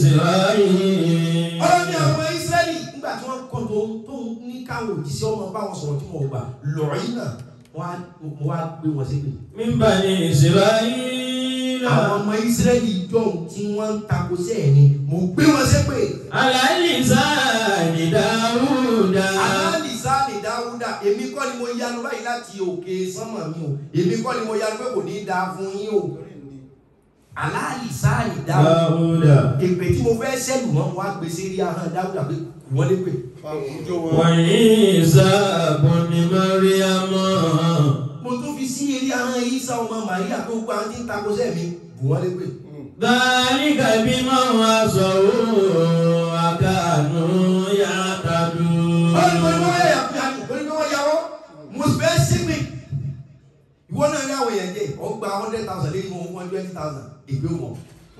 إسرائيل Ọlọ́run ní àwọn Ísírẹ́lì nígbà tí wọ́n kọ́ tó tó ní káwọn òjíṣẹ́ ọmọ bá wọn sọ̀rọ̀ tí wọ́n gbà lọ́ọ̀yìn náà wọ́n á mo wá gbé wọn sí pé. من بني إسرائيل Àwọn ọmọ Ísírẹ́lì jọ̀hún tí wọ́n ń takò sí ẹ̀ ni mo gbé wọn sí pé. على لسان داود Àlálìsá ni Dáúdà èmi kọ́ ni mo yanu báyìí láti òkè sánmà mi o èmi kọ́ ni mo yanu pé kò ní í dáa fún yín o. aláàlì sáàlì dáhùn Dáúdà. èpè tí mo fẹ́ sẹ́lù wọn wá gbé sí rí ahọ́n dáúdà pé wọ́n lé pè Fàwùjọ wọn. Wàyíṣà bùnì Máríàmù. mo tún fi sí eré ahọ́n Ìsá ọmọ Màríà tó gba àwọn tí ń takò sẹ́mi bù wọ́n lé pè Dhalika bima asaw akanu ya'tadun. Ọ̀rẹ́ ìwọ ni wọ́n yà pé àgbẹ̀ ni wọ́n yàwọ́ mo fẹ́ sígbè ìwọ náà ní àwọn èèyàn jẹ ọ gba hundred thousand lé ní one twenty thousand ìgbé wọn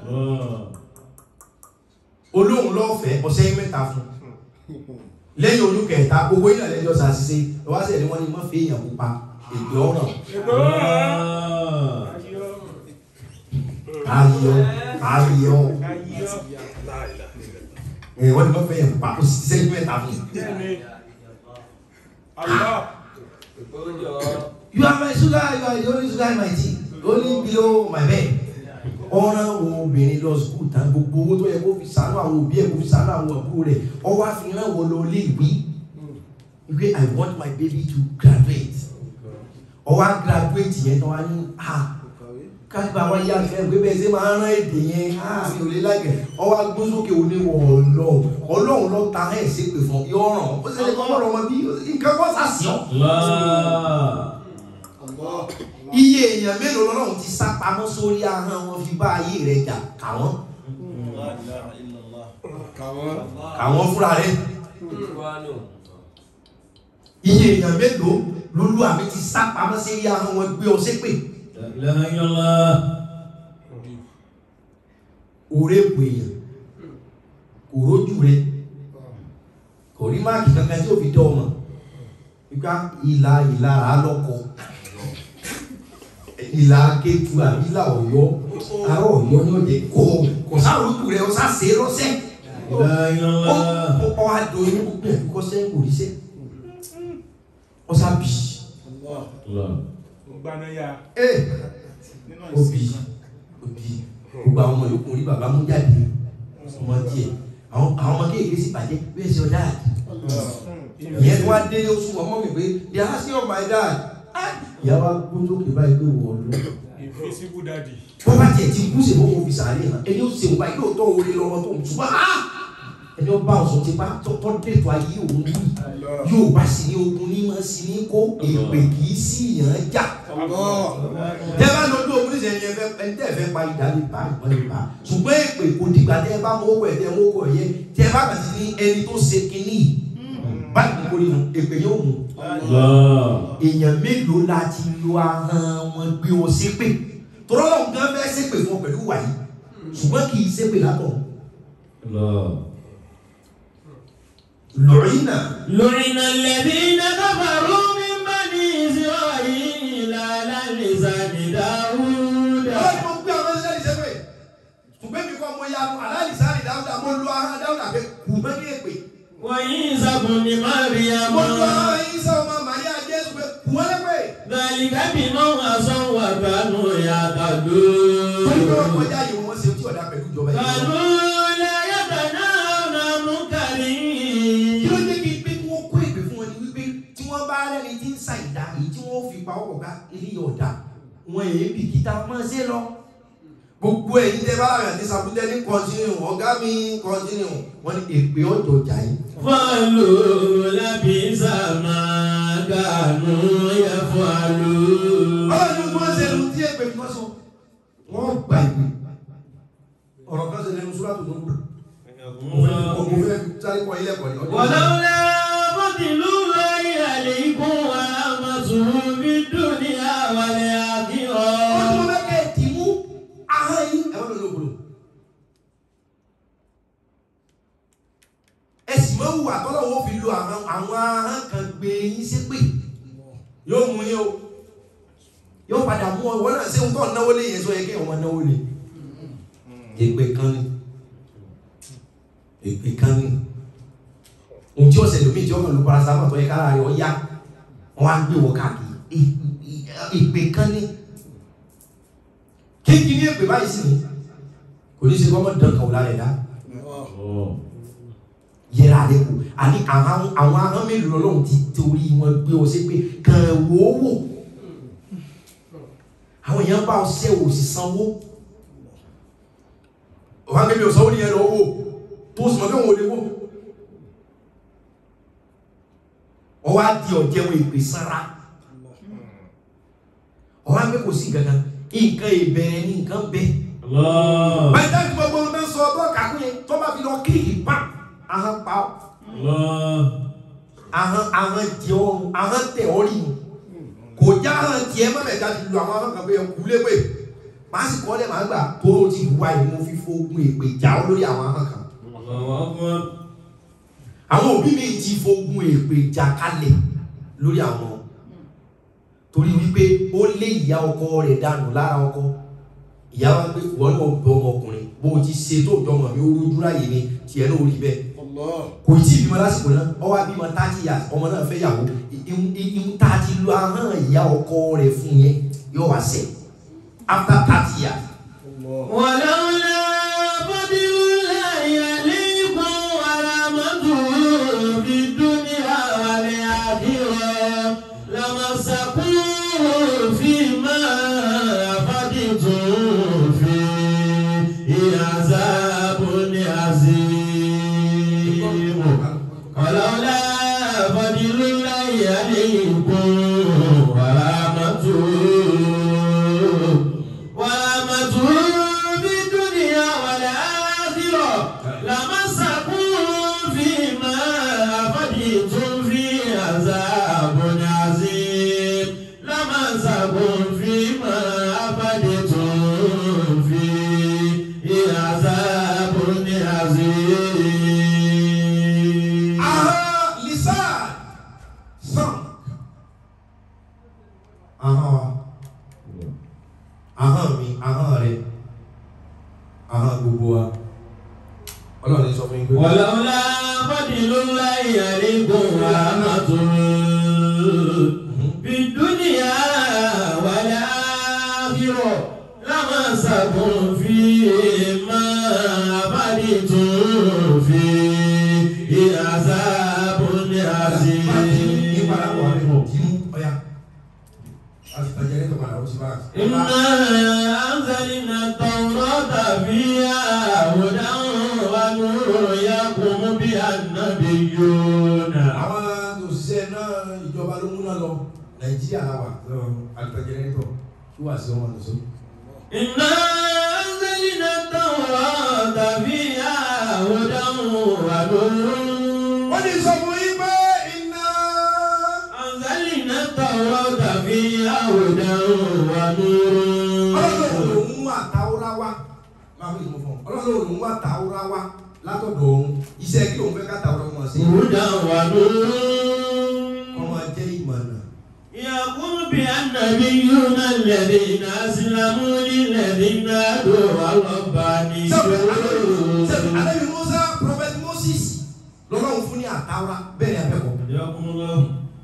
olóhùn lọ́fẹ̀ẹ́ ọ̀sẹ̀ mẹ́ta fún lẹ́yìn olú kẹta gbogbo yìí náà lẹ́jọ́ sàṣìṣe lọ́wọ́ sẹ̀ ni wọ́n ní wọ́n fi èèyàn pupa ìgbé ọ̀ràn ayọ̀ ayọ̀ ẹ̀ wọ́n ní wọ́n fẹ́ èèyàn pupa ó sì ti sẹ́yìn mẹ́ta fún you are my sugar you are the only sugar in my tea only below my bed ọ̀ràn obìnrin lọ sukùl tán gbogbo owó tó yẹ kó fi sànú àwọn òbí ẹ̀ kó fi sànú àwọn àbúrò rẹ̀ ọwọ́ àfihàn wọ lọ lé ìwé ìwé i want my baby to graduate ọwọ́ á graduate yẹn tán wá ní ah kájíba wá yá fẹ́ gbé bẹ́ẹ̀ ṣe máa ń rán èdè yẹn ah mi ò lè lágẹ̀ ọwọ́ agbósókè oníwọ̀ ọlọ́ ọlọ́run lọ ta ẹ̀ ṣépè fún ọ yọ̀ọ̀ràn ó sì lè kọ́ ọ̀rọ̀ ọmọ bí nǹkan kọ́ sàṣì ọ́ Allah. iye èèyàn mélòó lọ́lọ́run ti sá pamọ́ sórí ahọ́n wọn fi bá ayé rẹ̀ jà káwọn Kàwọn. káwọn fúnra rẹ̀ iye èèyàn mélòó lolú àmì ti sá pamọ́ sórí ahọ́n wọn gbé ọ ṣépè La ilaha illallah. òré bu èèyàn kò rójú rẹ̀ kò rí máàkì kankan tí ó fi dán ọmọ nípa ìlà ìlà àlọ́kọ ìlà akétu àbí ìlà ọ̀yọ́ ará ọ̀yọ́ ní ọ̀jẹ̀ kò kò sárójú rẹ̀ ọ̀sá ṣe é lọ́sẹ̀ La ilaha illallah. ó ọ adùn gbogbo ẹ̀ kọ́ sẹ́yìn kò rí sẹ́ ọ̀sá bì Allah. Allah. gbanaya ẹ̀ nínú ó bì ìsìn ó bì gbogbo àwọn ọmọ yòókù rí bàbá mú jáde ọmọ díẹ̀ àwọn àwọn ọmọ kéèké sì bàjẹ́ where's your dad Allah. ìyẹn tí wọ́n á délé oṣù ọmọ mi pé they are asking of my dad Ah! ìyá wa gbójú òkè báyìí pé wọ́n lọ invisible daddy wọ́n bá tiẹ̀ ti kú sí ìfowópamọ́ fi sàárè hàn ẹni ó ṣe òun báyìí lóòótọ́ orí lọ́wọ́ tó ń ṣùgbọ́n ah! ẹni ó bá ọ̀sán ti bá tọ́ dètò ayé òun yìí yóò bá sì ní ogun ní máa sì ní kó èpè kì í sí ìyàn jà Allah. tẹ́ bá lọ bí ogun níṣẹ́ ẹni ẹfẹ́ ẹni tẹ́ fẹ́ pa ìdá lè bá ìwọ́n lè bá ṣùgbọ́n èpè kò dìgbà tẹ́ bá mọ owó ẹ̀ tẹ́ mọ owó ẹ̀ yẹ tẹ́ bá kà sí ní ẹni tó ṣe kínní báyìí kò rí nu èpè yóò mú Allah. èèyàn mélòó la ti lo ahọ́n wọn gbé wọn ṣépè tọ́lọ́ lọ́hùn gan fẹ́ ṣépè fún ọ pẹ̀lú wàyí ṣùgbọ́n kì í ṣépè látọ̀ Allah. lọ́rìnà لعن الذين كفروا من بني إسرائيل على لسان داود ọlọ́run mo gbé àwọn ẹlẹ́rìí ṣépè ṣùgbọ́n mi kọ́ mo ya aláìsí sáré dáúdà mo lo ahọ́n dáúdà pé kù mọ́ ní èpè وعيسى بن مريم mo lo ahọ́n yín sọ ọmọ màríà jésù pé kù wọ́n lépè ذلك بما عصوا وكانوا torí pé wọ́n يعتدون kọjá yìí wọ́n ṣe tí ọ̀dà pẹ̀lú ìjọba yìí كانوا لا يتناهون عن منكر kí ló dé bíi pé kí wọ́n kó èpè fún wọn ni wípé tí wọ́n bá rẹ́ni tí ń sa ìdá yìí tí wọ́n fi pa ọkọ̀ ká eléyìí ọ̀dà wọn èyí bìkítà máa ṣe lọ gbogbo ẹ̀yin tẹ́ bá rà ní sàbútẹ́ ní kọ́ntínú ọ̀gá mi kọ́ntínú wọn ni èpè ọ̀dọ̀ jà yìí قالوا لبئس ما كانوا يفعلون ọlọ́run tí wọ́n ṣe lu tí èpè fi wọ́n sọ wọ́n gbà ìpè ọ̀rọ̀ kan ṣe lẹ́nu súrà tó lóko ọmọ fẹ́ sáré kọ́ ilé ẹ̀kọ́ ni ọjọ́ ìṣẹ́. ولولا فضل الله عليكم ورحمته في الدنيا والآخرة ọdún mẹ́kẹ́ tì mú ahọ́n yín ẹ̀wọ́n ló lóbolo. ẹ sì máa ń wù àtọ́lọ́wọ́ fi lo àwọn àwọn ahọ́n kan gbé yín ṣépè yóò mú yín o yóò padà mú ọ wọ́n náà ṣé ń tọ́ náwó lé yẹn sọ yẹ kí ọmọ náwó lé. èpè kan ni èpè kan ni ohun tí ọ̀sẹ̀ lómi tí ọmọ ìlú paracetamol tó yẹ kára rẹ̀ ọ yá wọ́n á gbé wọ káàkiri èpè kan ni kéèkì ní èpè báyìí sí ni kò ní ṣe kọ́ mọ́ dán kan lára ẹ̀dá yẹra rẹ kù àní àwọn àwọn ahọ́n mélòó lọ́lọ́run ti torí wọn gbé ọ sí pé kàn wò ó wò àwọn èèyàn bá ọ ṣẹ́ ò sì sanwó ọ̀hún akẹ́bí ọ̀sán ó ní ẹ̀rọ owó tó sì mọ̀ pé òun ò lè wó ọwọ́ á di ọ̀jẹ̀wọ̀n ìpè sára ọwọ́ á gbé kò sí gangan nǹkan ìbẹ̀rẹ̀ ní nǹkan bẹ́ẹ̀ Allah. báyìí táyì gbogbo ohun tó ń sọ ọgbọ́n kàkún yẹn tó bá fi lọ kíkì pa ahọ́n pa ọ́ Allah. ahọ́n ahọ́n jẹ ọrùn ahọ́n tẹ̀ ọ́ rí mu kò já ahọ́n tiẹ̀ mọ́lẹ̀ já ti lu àwọn ahọ́n kan pé ẹkú léwé màá sì kọ́ lẹ́ màá gbà tóró ti wá yìí mo fi fogun èpè já ọ lórí àwọn ahọ́n kan Allahu Akbar. àwọn òbí mi ti fogun èpè já kalẹ̀ lórí àwọn torí wípé ó lé ìyá ọkọ rẹ̀ dànù lára ọkọ ìyá wa pé wọ́n náà bẹ ọmọkùnrin bó o ti ṣe tó jọmọ mi ó rújú ráyè ni tiẹ̀ náà ó rí bẹ́ẹ̀ Allah. kò tí ì bímọ lásìkò náà ọ wá bímọ thirty years ọmọ náà fẹ́ yàwó ihun tá a ti lo ahọ́n ìyá ọkọ rẹ̀ fún yẹn yóò wá sẹ̀ after thirty years. Allah. ولولا فضل الله عليكم ورحمته في الدنيا والآخرة لمسكم فيما أفضتم فيه عذاب عظيم ولولا فضل الله عليكم ورحمته ورحمته بالدنيا والآخرة لمسكم فيما أفضتم فيه عذاب عظيم لمسكم فيما أفضتم فيه عذاب عظيم ahọ́n lisan sàn ahọ́n wa ahọ́n mi ahọ́n rẹ̀ ahọ́n gbogbo wa ọlọ́run ní sọ fún yín pé. ولولا فضل الله عليكم ورحمته في الدنيا والآخرة لمسكم فيما أفضتم فيه عذاب عظيم إنا أنزلنا التوراة فيها هدى ونور يقوم بها النبيون àwọn òṣìṣẹ́ náà ìjọba ló múná lọ nàìjíríà làwà alùpàjẹrẹ́tọ̀ kí wàá sí ọmọ nìṣó. إنا أنزلنا التوراة فيها هدى ونور wọ́n ní sọ fún yín pé iná. أنزلنا التوراة فيها هدى ọlọ́run ونور lòún mú àtàwọ́rá wá máa fi ìmọ̀ fún ọ ọlọ́run lòún mú àtàwọ́rá wá látọ̀dọ̀ òun iṣẹ́ kí òun fẹ́ ká tàwọ́rá wọn sí. هدى ونور wọ́n máa jẹ́ ìmọ̀nà. يقول بالنبيون الذين أسلموا للذين هادوا والربانيون sẹ́mi alẹ́bi musa prophet moses lọ́lọ́run fún ní àtàwọ́rá bẹ́ẹ̀ ni abẹ́kọ̀. حياكم الله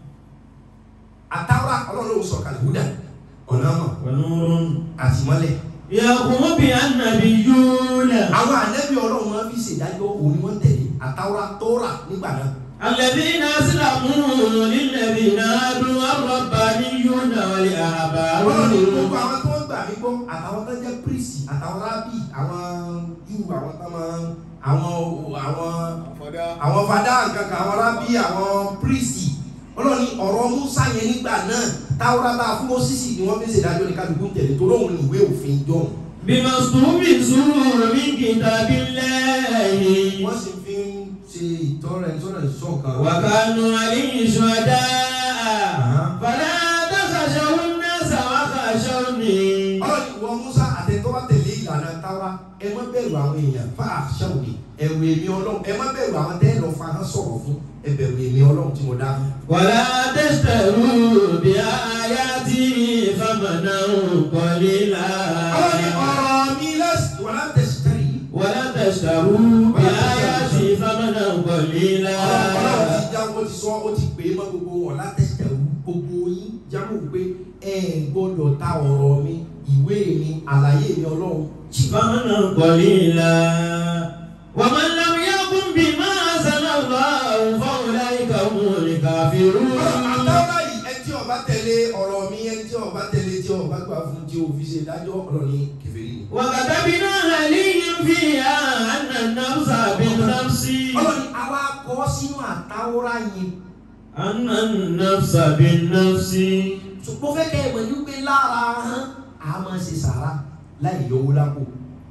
àtàwọ́rá ọlọ́run lòún sọ̀kalẹ̀ húdà ọ̀nà mọ̀ ونور àtìmọ́lẹ̀. يقوم بالنبيون àwọn ànẹ́bí ọlọ́run máa fi ṣèdájọ́ òun ni wọ́n tẹ̀lé àtàwọ́rá tóórà nígbà náà. الذين أسلموا للذين هادوا والربانيون والأحبار ọlọ́run ní gbogbo àwọn tó ń gbà mí gbọ́ àtàwọn tó jẹ́ prísì àtàwọn rábì àwọn jù àwọn tó máa àwọn àwọn Fada. àwọn fada nǹkankan àwọn rábì àwọn prísì ọlọ́run ní ọ̀rọ̀ musa yẹn nígbà náà táwọn bá fún mọ́sísì ni wọ́n fi ṣèdájọ́ ní kálukú ń tẹ̀lé torí òun ní ìwé òfin jọ̀hún بما استوفزوا من كتاب الله wọ́n sì fi ń ṣe ìtọ́rẹ̀ ìtọ́rẹ̀ ìṣọ̀kan وكانوا عليه شهداء فلا تخشوا الناس وخشوني ọlọ́run ní ìwọ musa àtẹ̀tọ́ bá tẹ̀lé ìlànà táwa ẹ má bẹ̀rù àwọn èèyàn fà ṣàwùdì ẹ̀rù èmi ọlọ́run ẹ má bẹ̀rù àwọn tẹ́ lọ fa hàn sọ̀rọ̀ fún ẹ bẹ̀rù èmi ọlọ́run tí mo dá ولا تشتروا بآياتي ثمنا قليلا ọlọ́run ní ọ̀rọ̀ mi lẹ́sìn wọ́n á tẹ̀sítẹ́rì ولا تشتروا بآياتي ثمنا قليلا ọlọ́run ti já wọ́n ti sọ ó ti pè é mọ́ gbogbo wọn látẹ̀sítẹ́rì gbogbo yín jámọ́ pé ẹ gbọ́dọ̀ ta ọ̀rọ̀ mi ìwé mi àlàyé mi ọlọ́run jì ثمنا قليلا ومن لم يقم بما أنزل الله فأولئك هم الكافرون àtàwọn yìí ẹ tí tí ó bá tẹ̀lé ọ̀rọ̀ mi ẹni tí ó bá tẹ̀lé tí ó bá gbà fún tí ó fi ṣe dájọ́ ọ̀rọ̀ ní kèfèrí ni. وكتبنا عليهم فيها أن النفس بالنفس ọlọ́ni àwa kọ́ sínú àtàwọ́rá yìí أن النفس بالنفس ṣùgbọ́n fẹ́ kẹ́ ẹ mọ̀ ní pé lára hàn á máa ṣe sàrà láì yọwó lápò.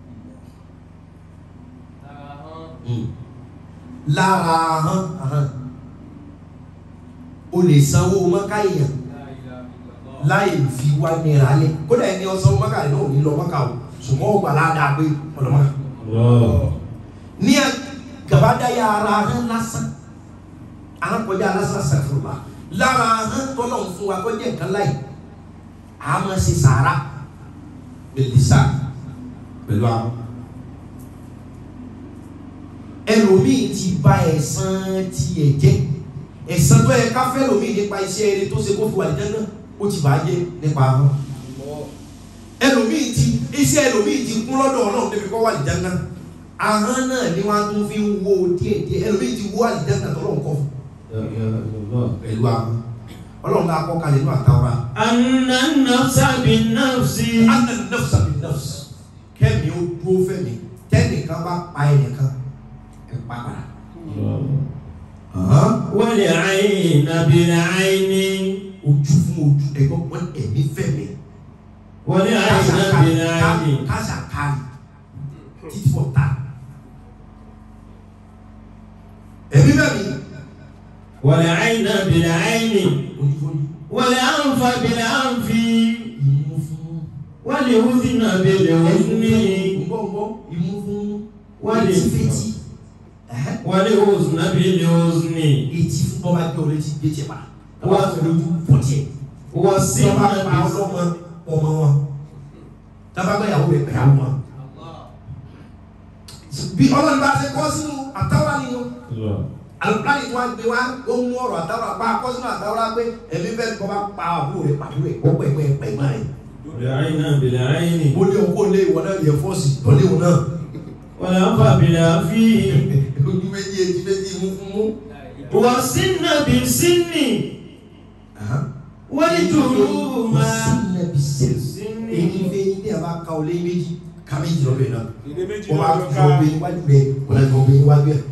lára hàn hàn o lè sanwó mọ́ká èèyàn láì fi wá náírà lẹ̀ kódà ẹni ọ̀sán mọ́ká rẹ̀ náà ò ní lọ mọ́ká o ṣùgbọ́n ó gbà ládàá pé ọ̀lọ́mọ́ ní gàbádáyà ara hàn lásán àwọn kọjá lásán sàfùrùmá lára hàn tọ́lọ̀ ń fún wa kọjá nǹkan láì a máa ṣe sàárà bẹ̀lísà pẹ̀lú àwọn. ẹlòmíì ti ba ẹ̀san tiẹ̀ jẹ́ ẹ̀san tó yẹ ká fẹ́ lòmíì nípa iṣẹ́ eré tó ṣe kó fi wà ní dandan ó ti bàá jẹ́ nípa àwọn. ẹlòmíì ti iṣẹ́ ẹlòmíì ti kún lọ́dọ̀ ọlọ́run débi kọ́ wà ní dandan ahọ́n náà ni wọ́n á tún fi ń wo díẹ̀díẹ̀ ẹlòmíì ti wó àlìjáná tọ́lọ́run kọ́ fún pẹ̀lú àwọn ọlọ́run náà kọ́ kalẹ̀ nínú àtàwọn. أن النفس بالنفس anna nafsa bi nafs kẹ́mi ó dúró fẹ́mi tẹ́nìkan bá pa ẹnìkan ẹ̀ pa padà. والعين بالعين ojú fún ojú ẹgbọ́n wọn ẹ̀mí fẹ́mi. والعين بالعين kásà kárì títí fọ́ ta. ẹ̀mí fẹ́mi والعين بالعين ojú fún ojú والأنف بالأنف ìmú fún والأذن بالأذن gbọ́ngbọ́ ìmú fún Wọ́n lè- etí fetí ẹ̀hẹ́. والأذن بالأذن etí fún bọ́ba gbé ọ létí gbé tiẹ̀ pa wọ́n á fẹ́ lójú pọ̀ tiẹ̀. والسن Tọ́ba pa بالأذن ọlọ́mọ ọmọ wọn. Tọ́ba gbé ìyàwó rẹ̀ pẹ̀yàwó wọn. Bí ọlọ́run bá ṣe kọ́ sínú àtàwọn nínú. Àlùkárì tí wọ́n gbé wá ó mú ọ̀rọ̀ àtàwọn apá kọ́ sínú àtàwọn pé ẹ̀mí fẹ́ kọ́ bá pa àbúrò rẹ̀ pàdúrà rẹ̀ kó pẹ̀pẹ̀ pẹ̀gbọ́n rẹ̀. والعين بالعين Mo lé ọkọ lé ìwọ náà yẹ fọ́ọ̀sì lọ́lé ìwọ náà. والأنف بالأنف Ojú méjì etí méjì mú fún mú. والسن بالسن والجروم بالسن Èyí fẹ́ yín ní àbá ka ọ̀lẹ́ méjì ká méjì lọ́dọ̀ ẹ̀ náà. Ìdè méjì Wọ́n bá lọ́jọ́ fi ká. ọgbẹ́ iwájú rẹ̀ wọ́n lè gbọ́ ọgbẹ́ iwájú ẹ̀.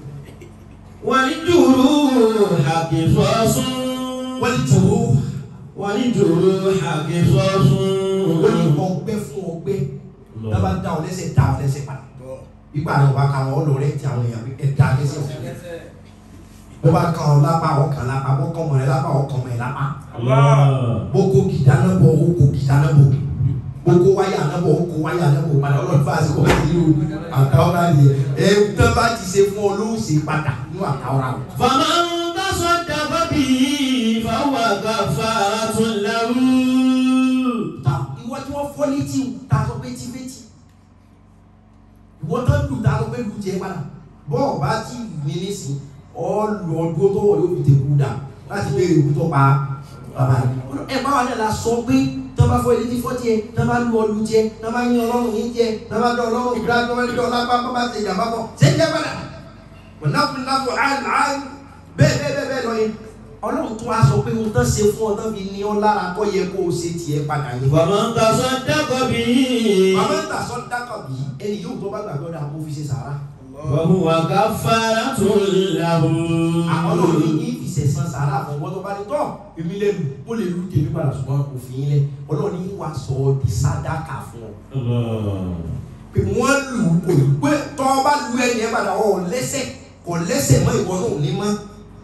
والجروح قصاص Wọ́n lè jòrò والجروح قصاص ó ní ọgbẹ́ fún ọgbẹ́ tábà dá ọ lẹ́sẹ̀ dá ọ lẹ́sẹ̀ padà ìgbà rẹ̀ wọ́n bá ka wọn ọlọ́rẹ́ tí àwọn èèyàn ẹ̀ dá lẹ́sẹ̀ fún bó bá kan ọ lápá ọkàn lápá bó kàn mọ̀ ẹ́ lápá ọkàn mọ̀ ẹ́ lápá bó kó gìdá náà bọ̀ ó kó gìdá náà bọ̀ bó kó wáyà náà bọ̀ ó kó wáyà náà bọ̀ padà ọlọ́run bá a ṣe kọ́ bá ti rí o àtàwọn náà yẹ ẹ tán bá ti ṣe fún ọ ló ń ṣe padà ní àtàwọn náà. فمن تصدق به فهو كفارة له ta ìwọ tí wọ́n fọ́ létí o ta sọ pé tí létí ìwọ tó lù ta sọ pé lù jẹ padà bọ́ọ̀ bá ti ní nísìn ọ lọ dúró tó wọ̀ yóò fi tẹ̀kú dà láti béèrè ìwú tó pa bàbá rẹ̀ ẹ báwa náà la sọ pé tó bá fọ́ létí fọ́ tiẹ̀ tó bá lu ọlù tiẹ̀ tó bá yín ọlọ́run yín tiẹ̀ tó bá dọ̀ ọlọ́run gbúdá tó bá dọ̀ ọlápá bá bá ti jàmbá kọ ṣé jẹ́ padà mọ̀nàfún náfún àìláì bẹ́ẹ̀ bẹ́ẹ̀ bẹ́ẹ̀ bẹ́ẹ̀ lọ yẹn ọlọ́run tún wá sọ pé ohun tó ṣe fún ọ tó fi ní ọ lára kọ́ yẹ kó o ṣe tiẹ̀ padà yẹn. فمن تصدق به Màmá ń tà sọ dákọ̀ bí ẹni yóò tó bá gbàgbọ́ dà kó fi ṣe sàrà. فهو كفارة له Àwọn náà ní ní ìfìsẹ̀sán sàrà fún ọgbọ́n tó bá ní tọ́ èmi lẹ́nu ó lè lu tèmi padà ṣùgbọ́n òfin yín lẹ̀ ọlọ́run ní wàá sọ ọ́ di sádàkà fún ọ. Pé wọ́n lù ú kò ní pé tọ́ bá lu ẹni ẹ padà ọ̀ lẹ́sẹ̀ kò lẹ́sẹ̀ mọ́ ìwọ náà ò ní mọ́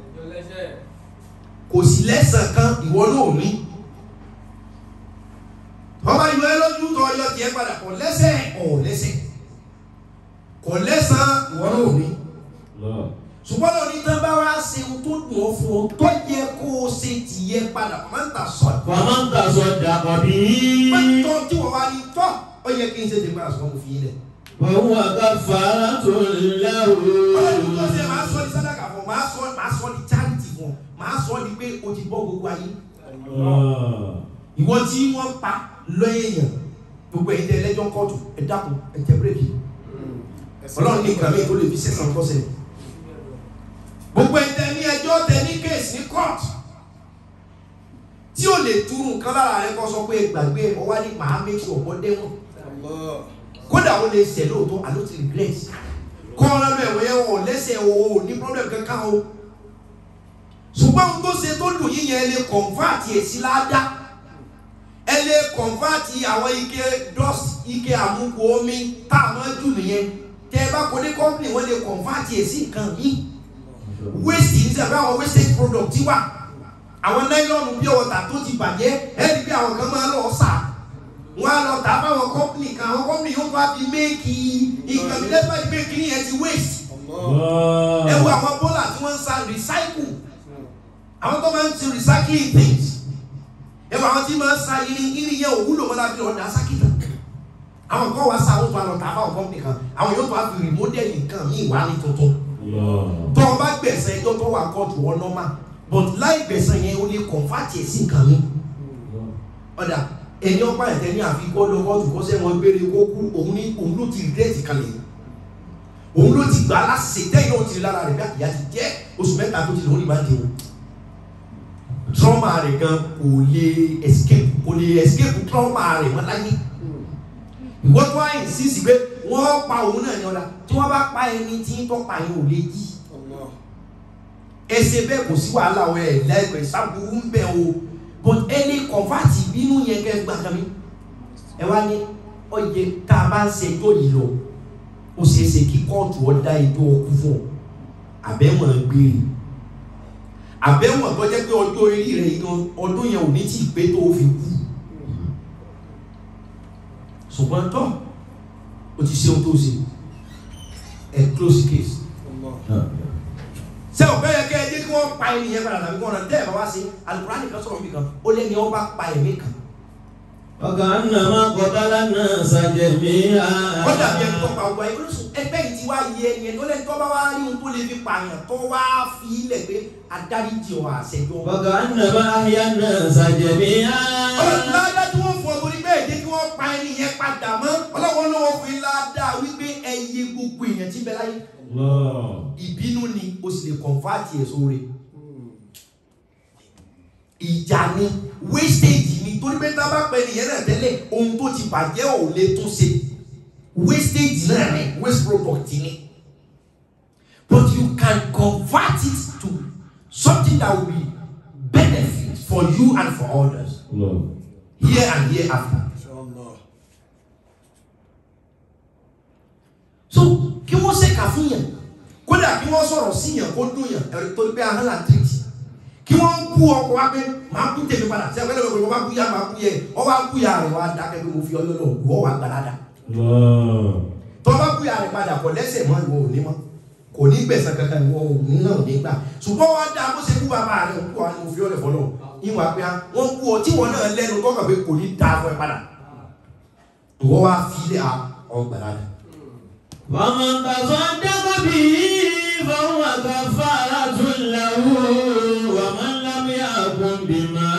kò sí lẹ́sàn kan ìwọ náà ò ní. Ọba ìlú ẹ lójú tọ́ ọyọ tiẹ̀ padà kò lẹ́sẹ̀ ọ̀ lẹ́sẹ̀ kò lẹ́sàn ìwọ náà ò ní ṣùgbọ́n lórí tán bá wá ṣe ohun tó dùn ọ́ fún ọ tó yẹ kó o ṣe tìyẹ padà máa ń tà sọ ẹ̀. فمن تصدق به pẹ́ntọ́ tí wọ́n wá ní tọ́ ó yẹ kí n ṣe tèmi àṣọ mo fi yín lẹ̀. فهو كفارة له ọlọ́run tó ṣe máa sọ ní sádàkà fún ọ máa sọ máa sọ ní charity fún ọ máa sọ ní pé o ti bọ́ gbogbo ayé. ìwọ tí wọ́n pa lọ́yẹ̀yàn gbogbo ẹ̀yin tẹ ẹlẹ́jọ́ kóòtù ẹ dákun ẹ tẹ bírèkì ọlọ́run ní ìgbà míì tó lè fi sẹ́sàn tọ́sẹ̀ gbogbo ẹ̀yin tẹ ní ẹjọ́ tẹ ní kéèsì ní kóòtù tí ò lè túrú nǹkan lára rẹ kọ́ sọ pé gbàgbé ọwá ní màá make sure ọ̀pọ̀ dẹ́wọ̀n Allah. kódà ó lè ṣẹ̀ lóòótọ́ àló ti regret kọ́ ọ́n lọ́dọ̀ ẹ̀wọ̀n yẹn wọ̀ lẹ́sẹ̀ o ò ní problem kankan o ṣùgbọ́n ohun tó ṣe tó dùn yín yẹn ẹ lè convert ẹ̀ sí ládá ẹ lè convert àwọn ike dust ike àmúkù omi tá a máa jù nìyẹn tẹ ẹ bá kó dé company wọ́n lè convert ẹ̀ sí nǹkan míì waste ní sẹ́fẹ́ àwọn wastage product wà àwọn nylon bí ọ̀tà tó ti bàjẹ́ ẹ̀rí bí àwọn kan máa lọ sà wọ́n á lọ tà fáwọn company kan àwọn company yóò tó a fi méèkì nǹkan mi lẹ́gbàá ìgbé kìíní yẹn ti waste Allah. ẹ wo àwọn bọ́là tí wọ́n ń sa recycle àwọn tó máa ń ṣe recycling things ẹ wo àwọn tí máa ń sa irin irin yẹn òwúlò mọ́lá bí ọ̀dà sákìtà àwọn kan wá sa àwọn tó a lọ tà fáwọn company kan àwọn yóò tó a fi remodel nǹkan míì wá ní tuntun tó o bá gbẹ̀sẹ̀ ẹjọ́ tó wà kóòtù wọn normal but láì gbẹ̀sẹ̀ yẹn o lè convert ẹ̀ sí nǹkan mi ọ̀dà ẹni ọ̀pá ẹ̀tẹ́ ní àfi kó lọ kóòtù kó sẹ́wọ̀n gbére kó kú òun ní òun ló ti regret kalẹ̀ òun ló ti gbà á láṣẹ tẹ́yìn náà ti rí lára rẹ̀ bí àyà ti jẹ́ oṣù mẹ́ta tó ti lè wọ́n ní ìbàdí o trauma rẹ̀ gan kò lè escape kò lè escape trauma rẹ̀ mọ́ láyé ìwọ́n tó wá insist pé wọ́n pa òun náà ní ọ̀dà tí wọ́n bá pa ẹni tí ń tọ́pa yẹn ò lè yí Allah. ẹsẹ bẹ́ẹ̀ kò sí wàhálà ọ ẹ lẹgbẹẹ sábúrú ń bẹ o but ẹni kọfàtì bínú yẹn kẹ gbà kan mi ẹ wá ní ọyẹ tá a bá ń ṣẹjọ́ yìí lọ ó ṣeé ṣe kí kóòtù ọ dá ẹjọ́ ọkú fún ọ àbẹ̀wọ̀n gbére àbẹ̀wọ̀n tó jẹ́ pé ọjọ́ orí rẹ̀ gan ọdún yẹn ò ní tí ì pé tó o fi kú ṣùgbọ́n tó o ti ṣe ohun tó ṣe ẹ close case Allah. sẹ o bẹẹ kẹ ẹ jẹ kí wọn pa ẹni yẹn padà tàbí kí wọn náà tẹ ẹ bá wá sí alukurani kan sọ̀rọ̀ níbi kan ó lé ní ọba pa ẹ̀mí kan وكأنما قتل الناس جميعا ó dàbí ẹni tó pa ọgbà yìí olóṣù ẹgbẹ́ yìí ti wá yẹ ẹni yẹn tó lẹ́ni tó bá wá rí ohun tó lè fi pààyàn tó wá fi ilẹ̀ pé adáríjì ọ̀ àṣẹjọ́ وكأنما أحيا الناس جميعا ọlọ́run ládá tí wọ́n fún ọ torí bẹ́ẹ̀ jẹ́ kí wọ́n pa ẹni yẹn padà mọ́ ọlọ́run ló wọ́n fún yín ládá wípé ẹyẹ gbogbo èèyàn ti bẹ láyé ìbínú ni o sì lè kọ̀nfàtì ẹ̀ sóore ìjà ni wastage ni torí pé tá a bá pẹ́ nìyẹn náà tẹ́lẹ̀ ohun tó ti bàjẹ́ ò lè tún ṣe wastage náà ni waste product ni but you can convert it to something that will be benefit for you and for others here and hereafter. Inshallah. so kí wọ́n ṣèkà fún yàn kódà kí wọ́n sọ̀rọ̀ sí yàn kó dùn yàn ẹ̀rọ tó gbé ahọ́n là tìrìtì kí wọ́n bú ọkọ̀ wá pé máa kú tèmi padà sí ẹgbẹ́ lọ́wọ́ wọ́n bá kú yá máa kú yẹ ọ bá kú yà rẹ̀ wá dákẹ́ pé mo fi ọyọ́ lọ wọ́ wá gbalada tọ́ bá kú yà rẹ̀ padà kọ̀ lẹ́sẹ̀ mọ́ ìwọ òní mọ́ kò ní gbẹ̀sán kankan ìwọ òní náà ní gbà ṣùgbọ́n wá dá bó ṣe kú bàbá rẹ̀ kú wa ni mo fi ọlẹ̀ fọlọ́ ìwà pé wọ́n kú ọ tí wọ́n náà lẹ́nu tọ́kàn pé kò ní dáa fún ẹ padà ìwọ wá fi ilé ọgbàlada ومن تصدق به فهو كفارة له ومن لم يحكم بما